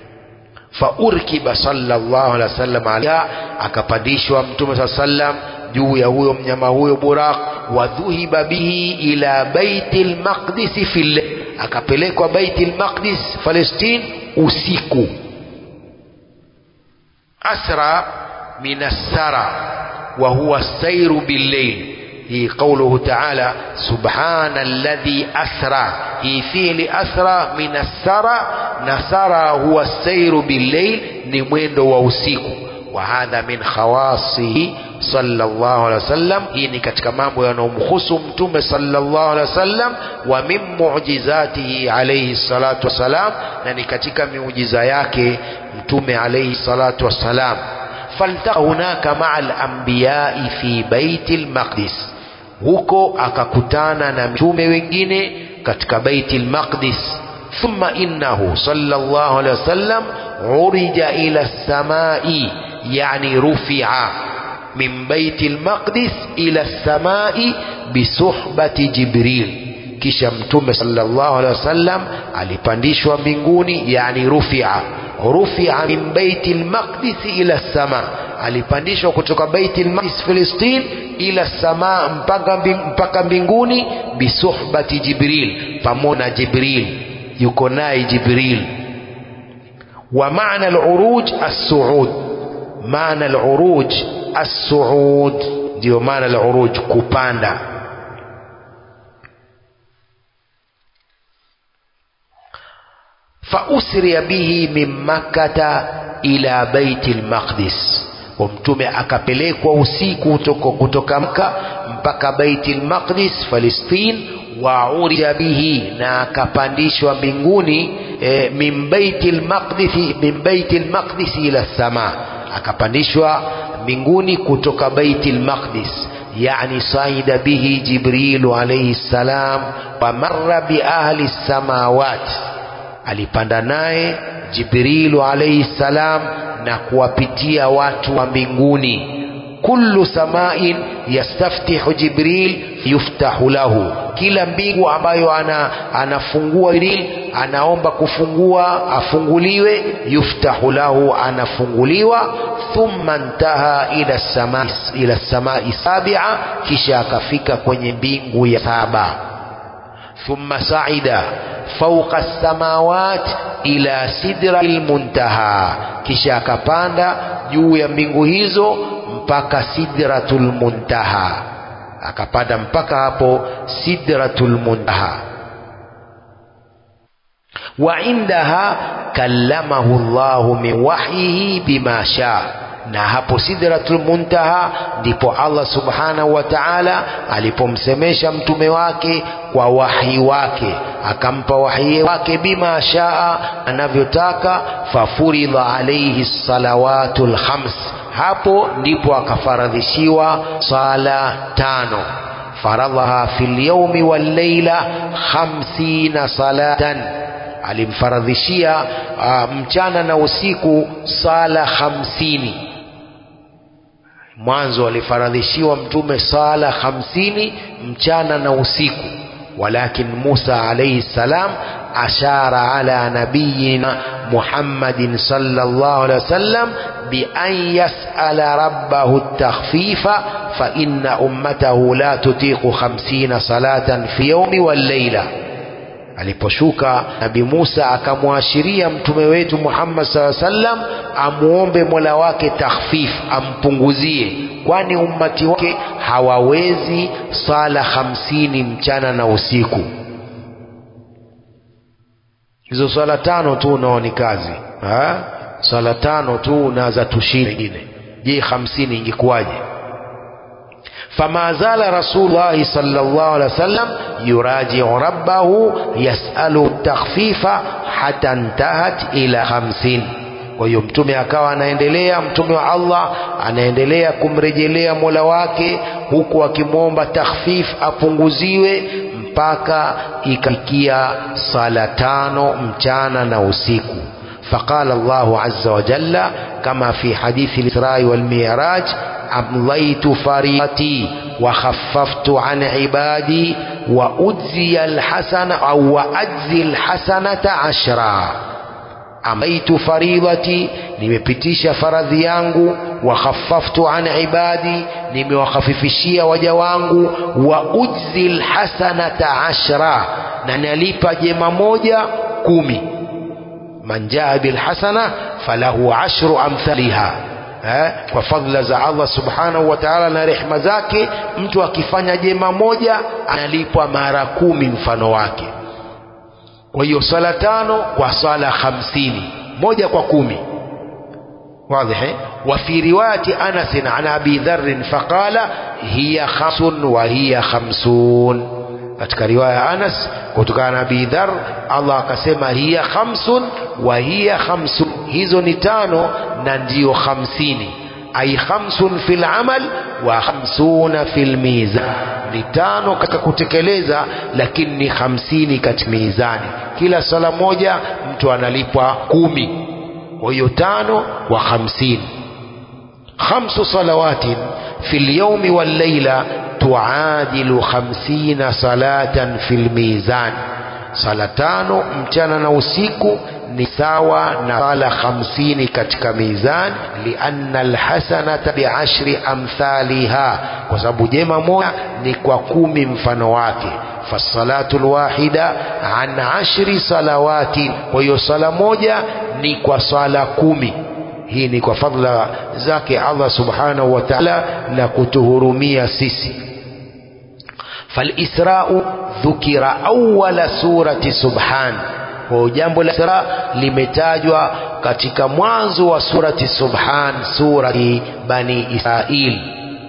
faurkiba sallallahu alaihi wasallam alaiha akapandishwa mtume saa sallam juu ya huyo mnyama huyo buraq wadhuhiba bihi ila baiti lmaqdisi fil akapelekwa baiti lmaqdis palestin usiku asra min assara wa huwa sairu billail هي قوله تعالى سبحان الذي أسرى هي فعل أسرى من السرى نسرى هو السير بالليل نمويند ووسيكو وهذا من خواصه صلى الله عليه وسلم hii ni katika mambo yanayomhusu mtume sallallahu alaihi wasallam wa min mu'jizatihi alayhi salatu wassalam na ni katika miujiza yake mtume alayhi salatu wassalam faltaqa hunaka ma'a al-anbiya'i fi baiti al-maqdis huko akakutana na mitume wengine katika baiti lmaqdis thumma innahu sallallahu alaihi wasallam urija ila samai yani rufia min baiti lmaqdis ila samai bisuhbati jibril kisha mtume sallallahu alaihi wasallam alipandishwa mbinguni yani rufia rufia min baiti lmaqdis ila sama alipandishwa kutoka baiti lmaqdis filistin ila sama mpaka, mpaka mbinguni bisuhbati jibril pamoja na jibril yuko naye jibril wa maana luruj assuud maana luruj assuud ndio maana luruj kupanda fausriya bihi min makkata ila baiti lmaqdis kwa mtume akapelekwa usiku kutoka, kutoka mka mpaka baiti lmaqdis Palestin wa urija bihi na akapandishwa mbinguni e, min baiti lmaqdis min baiti lmaqdis ila sama akapandishwa mbinguni kutoka baiti lmaqdis yani saida bihi jibrilu alayhi salam wa marra bi ahli samawati alipanda naye jibrilu alayhi salam na kuwapitia watu wa mbinguni kullu samain yastaftihu jibril yuftahu lahu kila mbingu ambayo ana, anafungua jibril anaomba kufungua afunguliwe yuftahu lahu anafunguliwa thumma ntaha ila samai ila samai sabia kisha akafika kwenye mbingu ya saba thumma saida fauqa samawat ila sidratil muntaha kisha akapanda juu ya mbingu hizo mpaka sidratul muntaha akapanda mpaka hapo sidratul muntaha wa indaha kallamahu Allahu min wahyihi bima shaa na hapo sidratul muntaha ndipo Allah subhanahu wa ta'ala alipomsemesha mtume wake kwa wahi wake akampa wahi wake bima shaa anavyotaka fafuridha alayhi salawatul khams hapo ndipo akafaradhishiwa sala tano faradhaha fil yawmi wal layla khamsina salatan alimfaradhishia uh, mchana na usiku sala hamsini mwanzo alifaradhishiwa mtume sala hamsini mchana na usiku walakin Musa alayhi salam ashara ala nabiyina Muhammadin sallallahu alaihi wasallam bi an yas'ala rabbahu at-takhfifa fa inna ummatahu la tutiqu 50 salatan fi yawmi wal layla aliposhuka nabi Musa akamwashiria mtume wetu Muhammad SAW sallam amuombe Mola wake takhfif ampunguzie kwani ummati wake hawawezi sala hamsini mchana na usiku hizo swala tano tu unao ni kazi ha? swala tano tu na za tushiri ingine je hamsini ingekuwaje فما زال رسول الله صلى الله عليه وسلم يراجع ربه يسأل التخفيف حتى انتهت إلى خمسين kwa hiyo mtume akawa anaendelea mtume wa Allah anaendelea kumrejelea Mola wake huku akimwomba takhfif apunguziwe mpaka ikafikia sala tano mchana na usiku فقال الله عز وجل كما في حديث الإسراء والمعراج أمضيت فريضتي وخففت عن عبادي وأجزي الحسنة أو وأجزي الحسنة عشرا amaitu faridhati nimepitisha faradhi yangu wa khaffaftu an ibadi nimewakhafifishia waja wangu wa ujzi lhasanata ashra na nalipa jema moja kumi man jaa bilhasana falahu ashru amthaliha eh, kwa fadhila za Allah subhanahu wa ta'ala na rehma zake mtu akifanya jema moja analipwa mara kumi mfano wake kwa hiyo swala tano kwa swala hamsini moja kwa kumi واضح وفي رواية أنس عن أبي ذر فقال هي خمس وهي خمسون katika riwaya Anas kutokana na Abi Dhar Allah akasema hiya khamsun wa hiya khamsun hizo ni tano na ndiyo hamsini ay khamsun fil amal wa khamsuna fil mizan ni tano katika kutekeleza lakini ni hamsini katika mizani kila sala moja mtu analipwa kumi kwa hiyo tano kwa hamsini khamsu salawatin fi lyaumi walleila tuadilu khamsina salatan fi lmizan sala tano mchana na usiku ni sawa na sala hamsini katika mizan lianna alhasanata biashri amthaliha kwa sababu jema moja ni kwa kumi mfano wake fasalatu lwahida an ashri salawati kwa hiyo sala moja ni kwa sala kumi hii ni kwa fadla zake Allah subhanahu wa ta'ala na kutuhurumia sisi فالإسراء ذكر أول سورة سبحان kwa jambo la Isra limetajwa katika mwanzo wa surati Subhan, surati Bani Israil.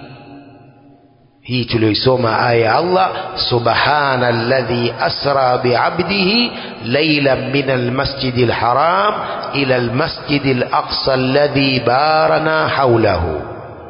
Hii tuliyoisoma aya ya Allah, subhana alladhi asra biabdihi laylan min almasjidi alharam ila almasjidi alaqsa alladhi barana hawlahu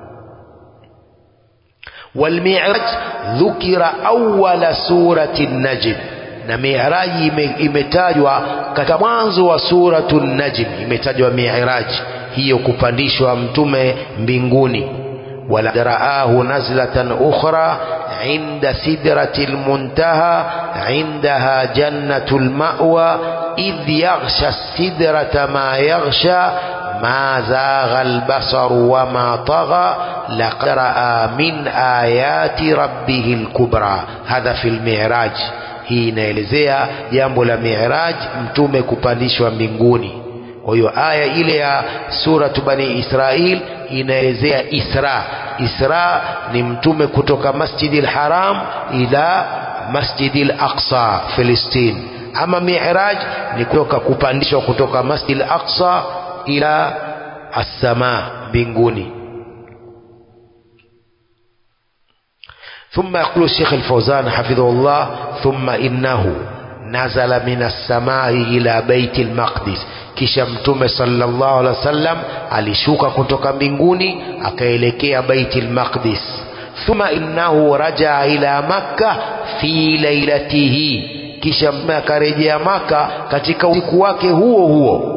والمعراج ذكر أول سورة النجم na miraji imetajwa katika mwanzo wa suratu najm imetajwa miraji hiyo kupandishwa mtume mbinguni wala raahu nazlatan ukhra inda sidrati lmuntaha indaha jannatu lmawa idh yaghsha sidrata ma yaghsha ما زاغ البصر وما طغى لقد رأى من آيات ربه الكبرى هذا في المعراج hii inaelezea jambo la miraj mtume kupandishwa mbinguni kwa hiyo aya ile ya suratu bani israil inaelezea isra isra ni mtume kutoka masjidi lharam ila masjidi laqsa filistin ama miraj ni kutoka kupandishwa kutoka masjidi laqsa ila assama mbinguni ثم يقول الشيخ الفوزان حفظه الله ثم إنه نزل من السماء إلى بيت المقدس kisha mtume sallallahu alaihi wasallam alishuka kutoka mbinguni akaelekea baiti lmaqdis thumma innahu rajaa ila makka fi lailatihi kisha mtume akarejea maka katika usiku wake huo huo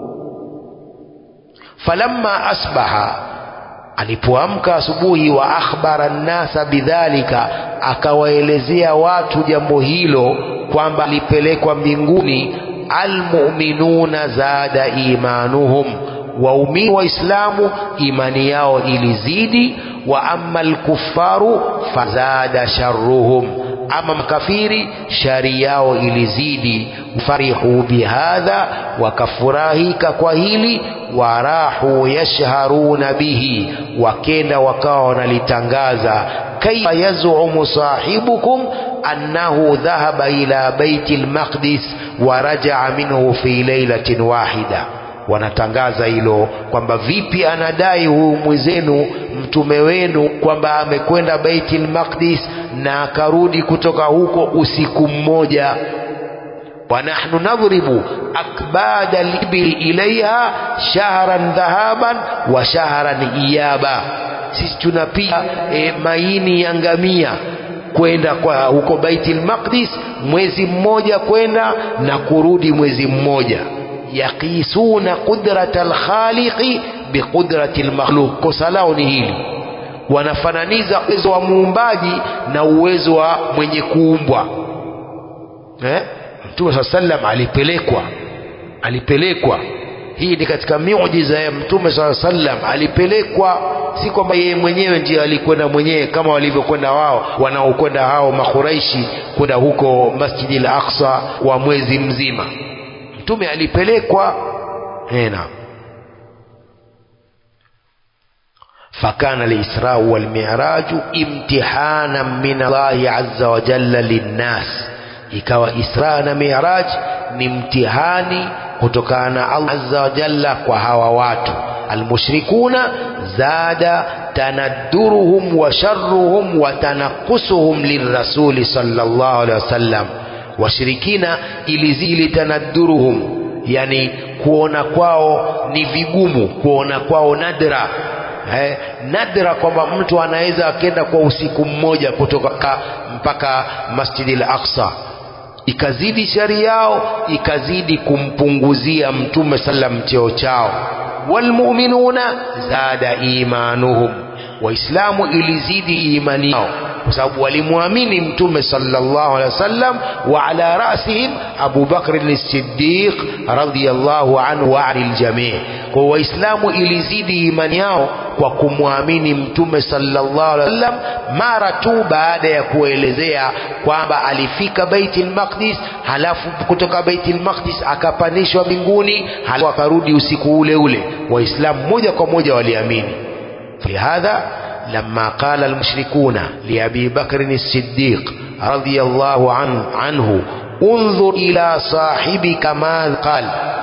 falamma asbaha alipoamka asubuhi wa akhbara nnasa bidhalika akawaelezea watu jambo hilo kwamba alipelekwa mbinguni almuminuna zada imanuhum waumini waislamu imani yao ilizidi wa ama alkufaru fazada sharruhum ama makafiri shari yao ilizidi farihu bihadha wakafurahika kwa hili warahu yashharuna bihi wakenda wakawa wanalitangaza kaifa yazumu sahibukum annahu dhahaba ila baiti lmaqdis wa rajaa minhu fi lailatin wahida wanatangaza hilo kwamba vipi anadai huyu mwenzenu mtume wenu kwamba amekwenda baitul maqdis na akarudi kutoka huko usiku mmoja wa nahnu nadhribu akbada libili ilaiha shahran dhahaban wa shahran iyaba sisi tunapiga e, maini ya ngamia kwenda kwa huko baitul maqdis mwezi mmoja kwenda na kurudi mwezi mmoja yaqisuna qudrata alkhaliqi biqudrati almakhluq kosa lao ni hili wanafananiza uwezo wa muumbaji na uwezo wa mwenye kuumbwa eh? mtume saa sallam alipelekwa alipelekwa hii ni katika miujiza ya mtume saa sallam alipelekwa si kwamba yeye mwenyewe ndiye alikwenda mwenyewe kama walivyokwenda wao wanaokwenda hao makuraishi kwenda huko masjidi al aqsa wa mwezi mzima mtume alipelekwa hena فكان الإسراء والمعراج امتحانا من الله عز وجل للناس ikawa Isra na Miraj ni mtihani kutokana na Allah azza wa jalla kwa hawa watu almushrikuna zada tanadduruhum wa sharruhum wa tanakusuhum lirrasuli sallallahu alaihi wasallam washirikina ilizili tanadduruhum yani kuona kwao ni vigumu kuona kwao nadra eh, nadra kwamba mtu anaweza akenda kwa usiku mmoja kutoka ka, mpaka Masjid al-Aqsa ikazidi shari yao ikazidi kumpunguzia mtume sallam cheo chao walmuminuna zada imanuhum waislamu ilizidi imani yao kwa sababu walimwamini mtume sallallahu alaihi wasallam wa ala rasihim Abu Bakr as-Siddiq radhiyallahu anhu wa anil jamii kwa waislamu ilizidi imani yao kwa kumwamini mtume sallallahu alaihi wasallam mara tu baada ya kuelezea kwamba alifika Baitul Maqdis halafu kutoka Baitul Maqdis akapandishwa mbinguni halafu akarudi usiku ule ule waislamu moja kwa moja waliamini لهذا لما قال المشركون لأبي بكر الصديق رضي الله عنه, عنه انظر إلى صاحبك ما قال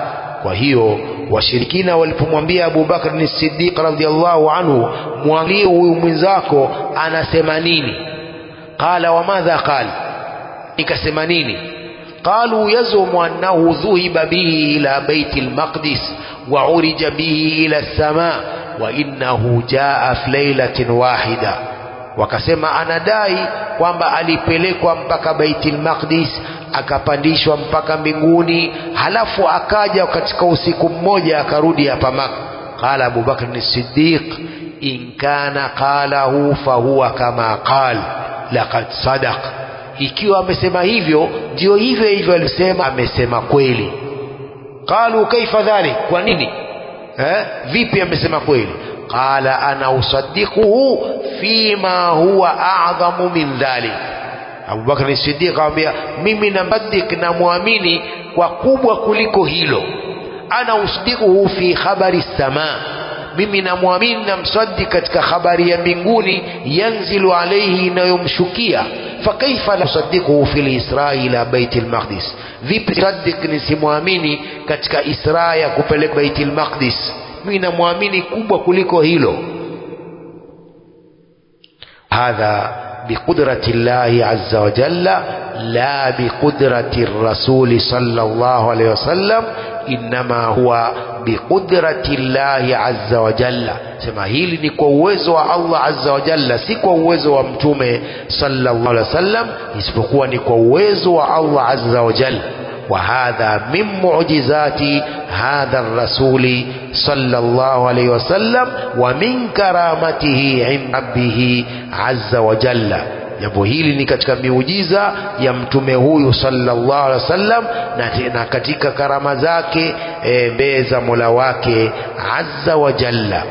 وهي washirikina walipomwambia Abu Bakr ni Siddiq radhiallahu anhu mwangalie huyu mwenzako anasema nini qala wa madha qala ikasema nini qalu yazumu annahu dhuhiba bihi ila baiti almaqdis wa urija bihi ila as-samaa wa innahu jaa fi lailatin wahida wakasema anadai kwamba alipelekwa mpaka Baitul Maqdis akapandishwa mpaka mbinguni halafu akaja katika usiku mmoja akarudi hapa Maka qala Abu Bakr as-Siddiq in kana qalahu fahuwa kama qal laqad sadaq ikiwa amesema hivyo ndio hivyo hivyo alisema amesema kweli qalu kaifa dhalik kwa nini eh vipi amesema kweli qala ana usaddiquhu fima huwa a'dhamu min dhalik Abu Bakr as-Siddiq akamwambia mimi namsaddiq na muamini kwa kubwa kuliko hilo ana usaddiquhu fi khabari samaa mimi namwamini na msaddiq katika habari ya mbinguni yanzilu alayhi inayomshukia fakaifa la usaddiquhu fil isra ila baitil maqdis vipi saddiq nisimwamini katika isra ya kupeleka baitil maqdis mimi namwamini kubwa kuliko hilo hadha بقدرة الله عز وجل لا بقدرة الرسول صلى الله عليه وسلم إنما هو بقدرة الله عز وجل sema hili ni kwa uwezo wa Allah azza wa jalla si kwa uwezo wa mtume sallallahu alaihi wasallam isipokuwa ni kwa uwezo wa Allah azza wa jalla وهذا من معجزات هذا الرسول صلى الله عليه وسلم ومن كرامته عند ربه عز وجل jambo hili ni katika miujiza ya mtume huyu sallallahu alaihi wasallam na, na katika karama zake e, mbele za mola wake azza wa jalla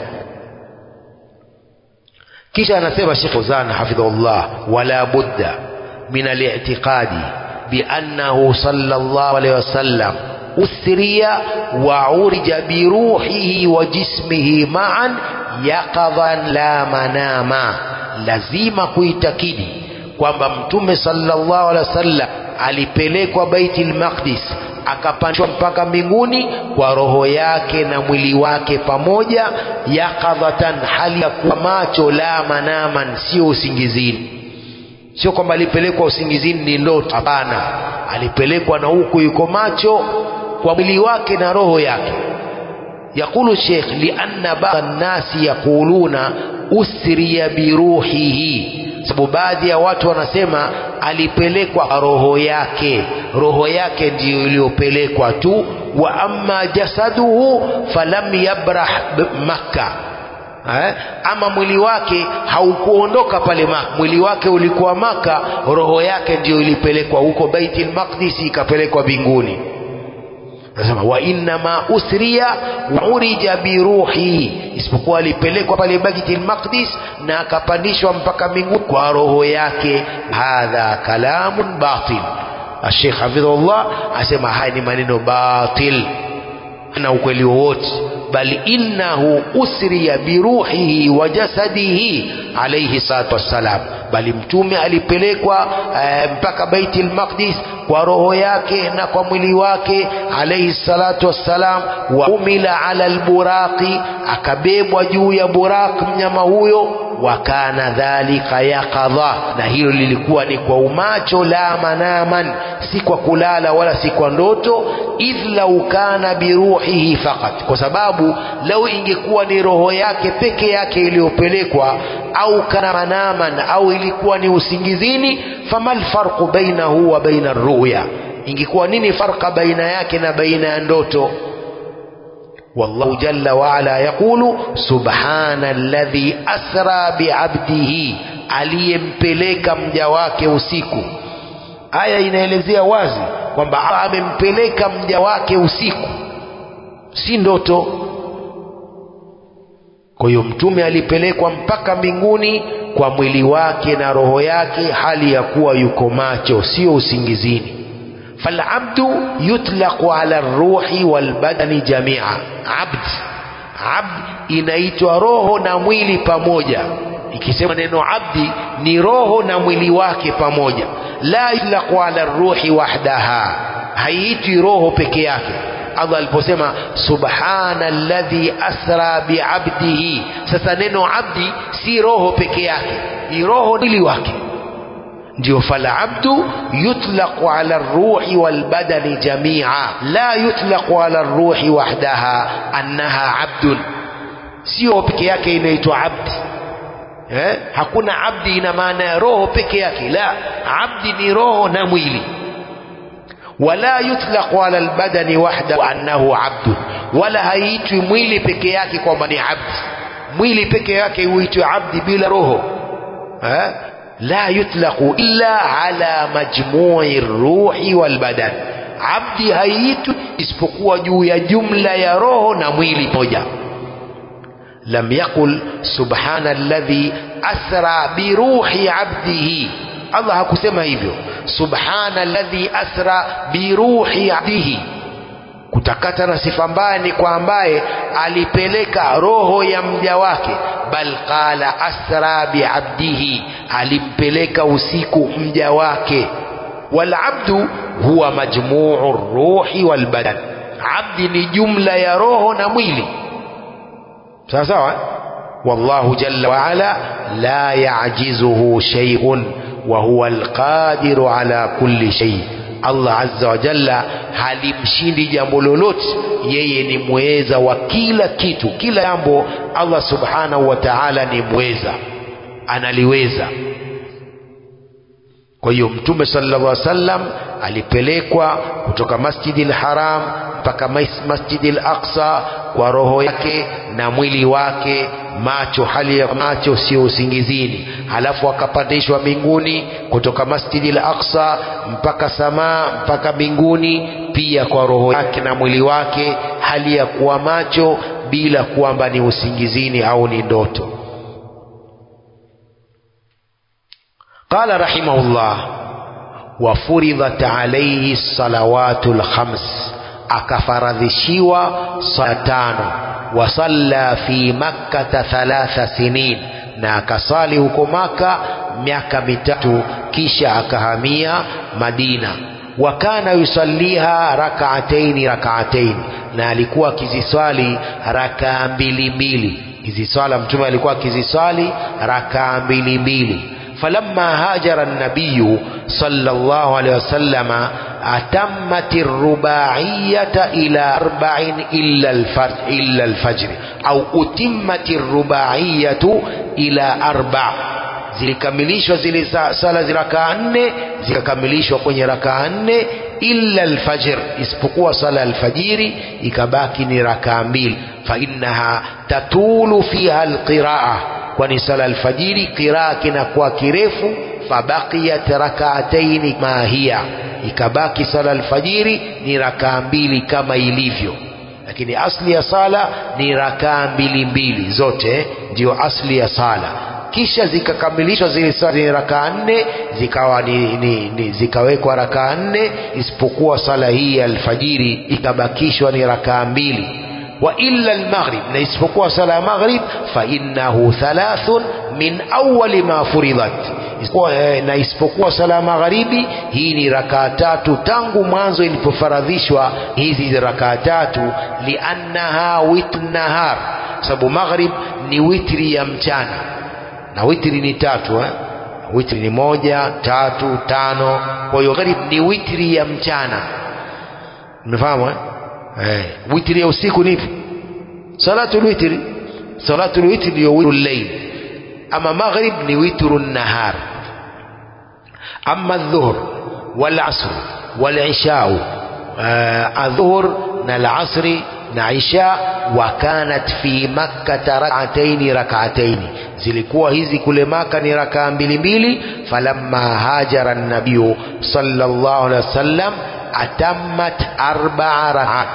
kisha anasema Sheikh Fawzan hafidhahullah wala budda min al-i'tiqadi بأنه صلى الله عليه وسلم أسري وعرج بروحه وجسمه معا يقظا لا مناما lazima kuitakidi kwamba mtume sallallahu alaihi wasallam alipelekwa Baitul Maqdis akapandishwa mpaka mbinguni kwa roho yake na mwili wake pamoja yakadhatan hali ya kuwa macho la manaman sio usingizini sio kwamba alipelekwa usingizini ni ndoto hapana alipelekwa na huku yuko macho kwa mwili wake na roho yake yakulu sheikh lianna ba'd nasi yaquluna usriya biruhihi sababu baadhi ya watu wanasema alipelekwa roho yake roho yake ndiyo iliyopelekwa tu wa amma jasaduhu falam yabrah makkah eh? ama mwili wake haukuondoka pale Maka, mwili wake ulikuwa Maka, roho yake ndio ilipelekwa huko Baitul Maqdis, ikapelekwa mbinguni. Nasema wa inna ma usriya wa urija biruhi, isipokuwa alipelekwa pale Baitul Maqdis na akapandishwa mpaka mbinguni kwa roho yake. Hadha kalamun batil. Sheikh Hafidhullah asema haya ni maneno batil na ukweli wowote bal innahu usriya biruhihi wa jasadihi alayhi salatu wassalam bali mtume alipelekwa e, mpaka Baitul Maqdis kwa roho yake na kwa mwili wake alayhi salatu wassalam wa umila ala alburaqi akabebwa juu ya buraq mnyama huyo wa kana dhalika yaqadha na hilo lilikuwa ni kwa umacho la manaman si kwa kulala wala si kwa ndoto idh lau kana biruhihi faqat kwa sababu lau ingekuwa ni roho yake peke yake iliyopelekwa au kana manaman au ilikuwa ni usingizini famal farqu bainahu wa baina ruya ingekuwa nini farqa baina yake na baina ya ndoto والله جل وعلا يقول سبحان الذي أسرى بعبده aliyempeleka mja wake usiku aya inaelezea wazi kwamba amempeleka mja wake usiku si ndoto kwa hiyo mtume alipelekwa mpaka mbinguni kwa mwili wake na roho yake hali ya kuwa yuko macho sio usingizini فالعبد يطلق على الروح والبدن جميعا عبد عبد inaitwa roho na mwili pamoja ikisema neno abdi ni roho na mwili wake pamoja la yutlaqu ala ruhi wahdaha haiitwi roho peke yake Allah aliposema subhana alladhi asra biabdihi sasa neno abdi si roho peke yake ni roho mwili wake ndio falabdu yutlaqu ala ruhi walbadani jamia la yutlaqu ala ruhi wahdaha annaha abdun sio peke yake inaitwa abdi eh? hakuna abdi ina maana ya roho peke yake la abdi ni roho na mwili wala yutlaqu ala albadani wahdahu annahu abdun wala haiitwi mwili peke yake kwamba ni abdi mwili peke yake huitwi abdi bila roho eh? لا يطلق إلا على مجموع الروح والبدن abdi haiitwi isipokuwa juu ya jumla ya roho na mwili moja lam yaqul subhana alladhi asra biruhi abdihi allah hakusema hivyo subhana alladhi asra biruhi abdihi kutakata na sifa mbaya ni kwa ambaye alipeleka roho ya mja wake bal qala asra biabdihi alimpeleka usiku mja wake walabdu huwa majmuu ruhi walbadan abdi ni jumla ya roho na mwili sawa sawa wallahu jalla waala la yajizuhu shay'un wa huwa alqadiru ala kulli shay Allah azza wa jalla halimshindi jambo lolote yeye ni mweza wa kila kitu kila jambo Allah subhanahu wa ta'ala ni mweza analiweza kwa hiyo mtume sallallahu alaihi wasallam alipelekwa kutoka masjidil haram mpaka masjidil aqsa kwa roho yake na mwili wake macho hali ya macho sio usingizini halafu akapandishwa mbinguni kutoka masjidil aqsa mpaka samaa mpaka mbinguni pia kwa roho yake na mwili wake hali ya kuwa macho bila kwamba ni usingizini au ni ndoto قال رحمه الله وفرضت عليه الصلوات الخمس akafaradhishiwa sala tano wasalla fi makkata thalatha sinin na akasali huko maka miaka mitatu kisha akahamia madina wa kana yusalliha rakaataini rakaataini na alikuwa akiziswali rakaa mbili mbili hizi swala mtume alikuwa akiziswali rakaa mbili mbili فلما هاجر النبي صلى الله عليه وسلم أتمت الرباعية إلى أربع إلا الفجر, إلا الفجر أو أتمت الرباعية إلى أربع zilikamilishwa zile sala za rakaa nne zikakamilishwa kwenye rakaa nne illa alfajr isipokuwa sala alfajiri ikabaki ni rakaa mbili fa innaha tatulu fiha alqiraa kwani sala alfajiri qiraa kinakuwa kirefu fabaqiyat rakaataini ma hiya ikabaki sala alfajiri ni rakaa mbili kama ilivyo lakini asli ya sala ni rakaa mbili mbili zote ndio asli ya sala kisha zikakamilishwa zile sala zenye rakaa nne zikawa ni, ni, ni, zikawekwa rakaa nne isipokuwa sala hii ya alfajiri ikabakishwa ni rakaa mbili wa illa almaghrib na isipokuwa sala ya maghrib fa innahu thalathun min awwali ma furidat na isipokuwa sala ya magharibi hii ni rakaa tatu tangu mwanzo ilipofaradhishwa hizi rakaa tatu liannaha witr nahar sababu maghrib ni witri ya mchana na witri ni tatu eh? witri ni moja tatu tano kwa hiyo gharib ni witri ya mchana umefahamu eh? eh, witri ya usiku ni ipi salatul witri salatul witri ndio witru llail ama maghrib ni witru nahar ama dhuhr wal asr wal ishau adhuhr na alasri na isha wa kanat fi makkata rak'ataini rak'ataini zilikuwa hizi kule maka ni rakaa mbili mbili falamma hajara nabiyu sallallahu alaihi wasallam atammat arba'a rak'at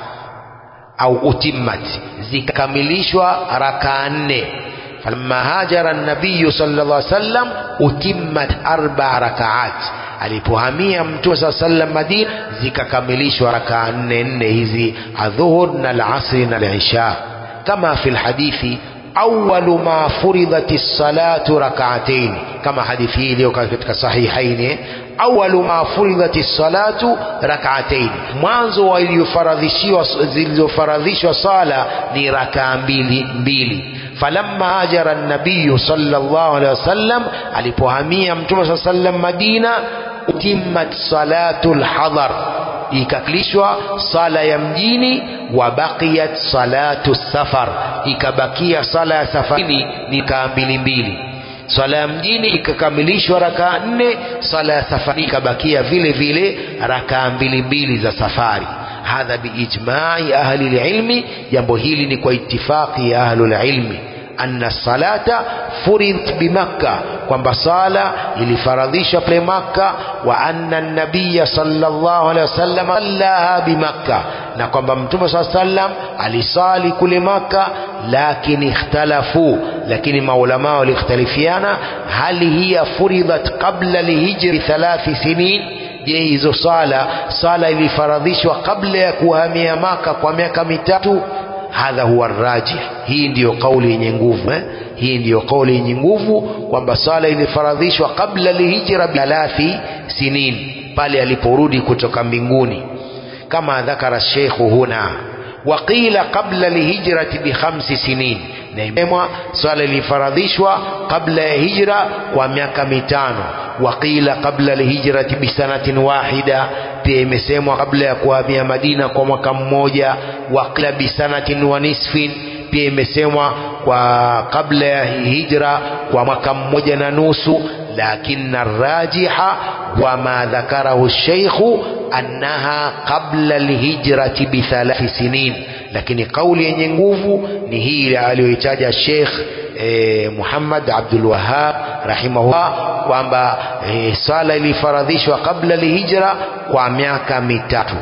au utimmat zikakamilishwa rakaa nne falamma hajara nabiyu sallallahu alaihi wasallam utimmat arba'a rak'at alipohamia mtume saa sallam Madina zikakamilishwa rakaa nne nne hizi adhuhur na alasri na alisha kama fi lhadithi awalu ma furidhat salatu rakaatain kama hadithi hii iliyo katika sahihaini awalu ma furidhat salatu rakaatain mwanzo wa iliyofaradhishiwa zilizofaradhishwa sala ni rakaa mbili mbili falamma hajara nabiyu sallallahu alaihi wasallam alipohamia mtume saa sallam Madina utimmat salatu lhadhar ikaklishwa sala ya mjini wa baqiyat salatu safar ikabakia sala ya safarini ni kaa mbili mbili swala ya mjini ikakamilishwa rakaa nne swala ya safari ikabakia vile vile rakaa mbili mbili za safari hadha biijmai ahli lilmi jambo hili ni kwa itifaqi ya ahlu lilmi anna salata furidhat bimakka kwamba sala ilifaradhishwa pale makka wa anna nabiya sallallahu alaihi wasallam sallaha bimakka na kwamba mtume saa sallam alisali kule makka lakini ikhtalafu lakini maulamaa walikhtalifiana hali hiya furidhat qabla lihijri thalathi sinin je hizo sala sala ilifaradhishwa kabla ya kuhamia maka kwa miaka mitatu hadha huwa rajih hii ndiyo kauli yenye nguvu eh? hii ndiyo kauli yenye nguvu kwamba sala ilifaradhishwa kabla lihijra thalathi sinin pale aliporudi kutoka mbinguni kama dhakara sheikhu huna waqila qabla lihijrati bikhamsi sinin na imesemwa swala ilifaradhishwa kabla ya hijra kwa miaka mitano waqila qabla lihijrati bisanatin wahida pia imesemwa kabla ya kuhamia Madina kwa mwaka mmoja waqila bisanatin wa nisfin pia imesemwa kwa kabla ya hijra kwa mwaka mmoja na nusu lakini rajiha wa ma dhakarahu sheikhu annaha qabla alhijrati bithalathi sinin lakini kauli yenye nguvu ni hii aliyoitaja Sheikh eh, Muhammad Abdul Wahhab rahimahullah kwamba eh, swala ilifaradhishwa kabla alhijra kwa miaka mitatu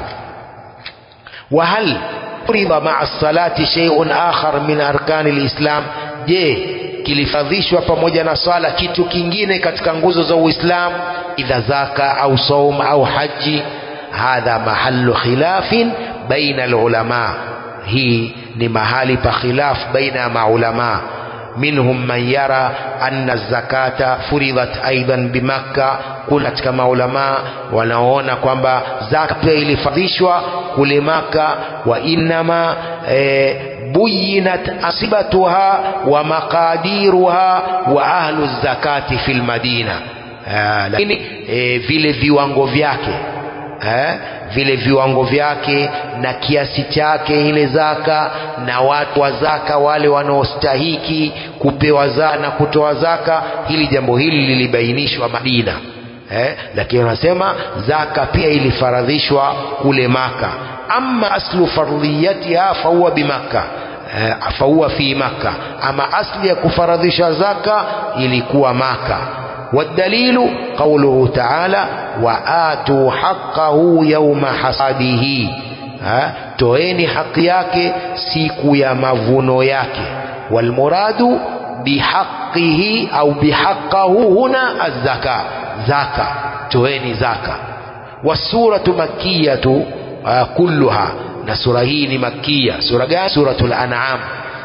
wa hal furidha ma'a salati shay'un akhar min arkani alislam je kilifadhishwa pamoja na swala kitu kingine katika nguzo za Uislamu idha zaka au saum au haji hadha mahallu khilafin baina alulama hii ni mahali pa khilaf baina ya maulama minhum man yara anna zakata furidhat aidan bimakka kuna katika maulama wanaoona kwamba zaka pia ilifadhishwa kule maka wa innama e, buyinat asibatuha wa maqadiruha wa ahlu zakati fil madina lakini e, vile viwango vyake eh, vile viwango vyake na kiasi chake ile zaka na watu wa zaka wale wanaostahiki kupewa zaka na kutoa zaka hili jambo hili lilibainishwa Madina eh, lakini wanasema zaka pia ilifaradhishwa kule Maka amma aslu fardhiyatiha fahuwa bimakka eh, fahuwa fi Makka ama asli ya kufaradhisha zaka ilikuwa Maka والدليل قوله تعالى وآتوا حقه يوم حصاده toeni haki yake siku ya mavuno yake walmuradu bihaqihi au bihaqahu huna azzaka zaka toeni zaka wasuratu makiyatu uh, kulluha na sura hii ni makia sura gani suratul an'am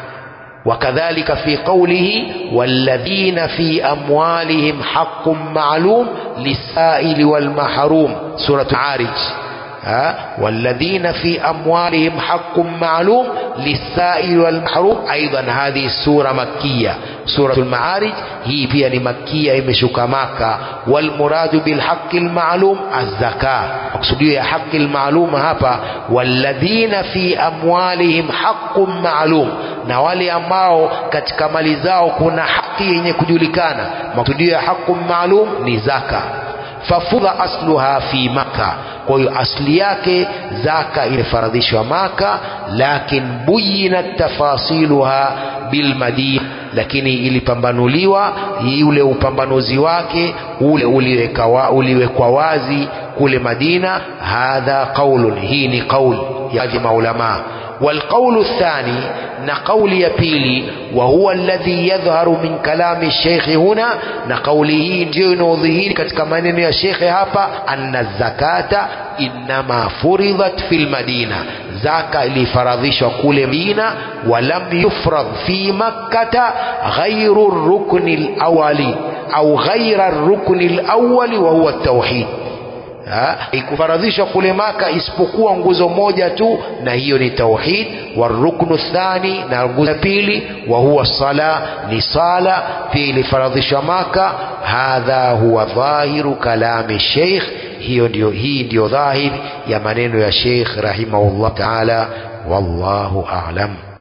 وكذلك في قوله والذين في أموالهم حق معلوم للسائل والمحروم سورة عارج ها والذين في أموالهم حق معلوم للسائل والمحروم أيضا هذه السورة مكية سورة المعارج هي pia مكية imeshuka maka والمراد بالحق المعلوم الزكاة مقصودية ya haki المعلوم hapa والذين في أموالهم حق معلوم na wale ambao katika mali zao kuna haki yenye kujulikana maksudio ya haqu maalum ni zaka fafudha asluha fi maka kwa hiyo asli yake zaka imefaradhishwa maka lakin buyinat tafasiluha bilmadina lakini ilipambanuliwa ule upambanuzi wake ule uliwekwa uliwekwa wazi kule Madina hadha qaulun hii ni qaul ya maulama والقول الثاني نقول يبيلي وهو الذي يظهر من كلام الشيخ هنا نقوله ndio ظهير katika maneno ya shekhe hapa anna zakata inma furidat fil madina zaka ilifaradhishwa kule Madina walam yufrad fi makkata ghairu rukni alawali au ghaira rukni alawali wa huwa at-tauhid ikufaradhishwa kule Maka isipokuwa nguzo moja tu, na hiyo ni tauhid. Waruknu thani, na nguzo ya pili, wa huwa sala, ni sala, pia ilifaradhishwa Maka. Hadha huwa dhahiru kalami sheikh, hiyo ndio, hii ndio dhahir ya maneno ya Sheikh rahimahullah taala. Wallahu a'lam.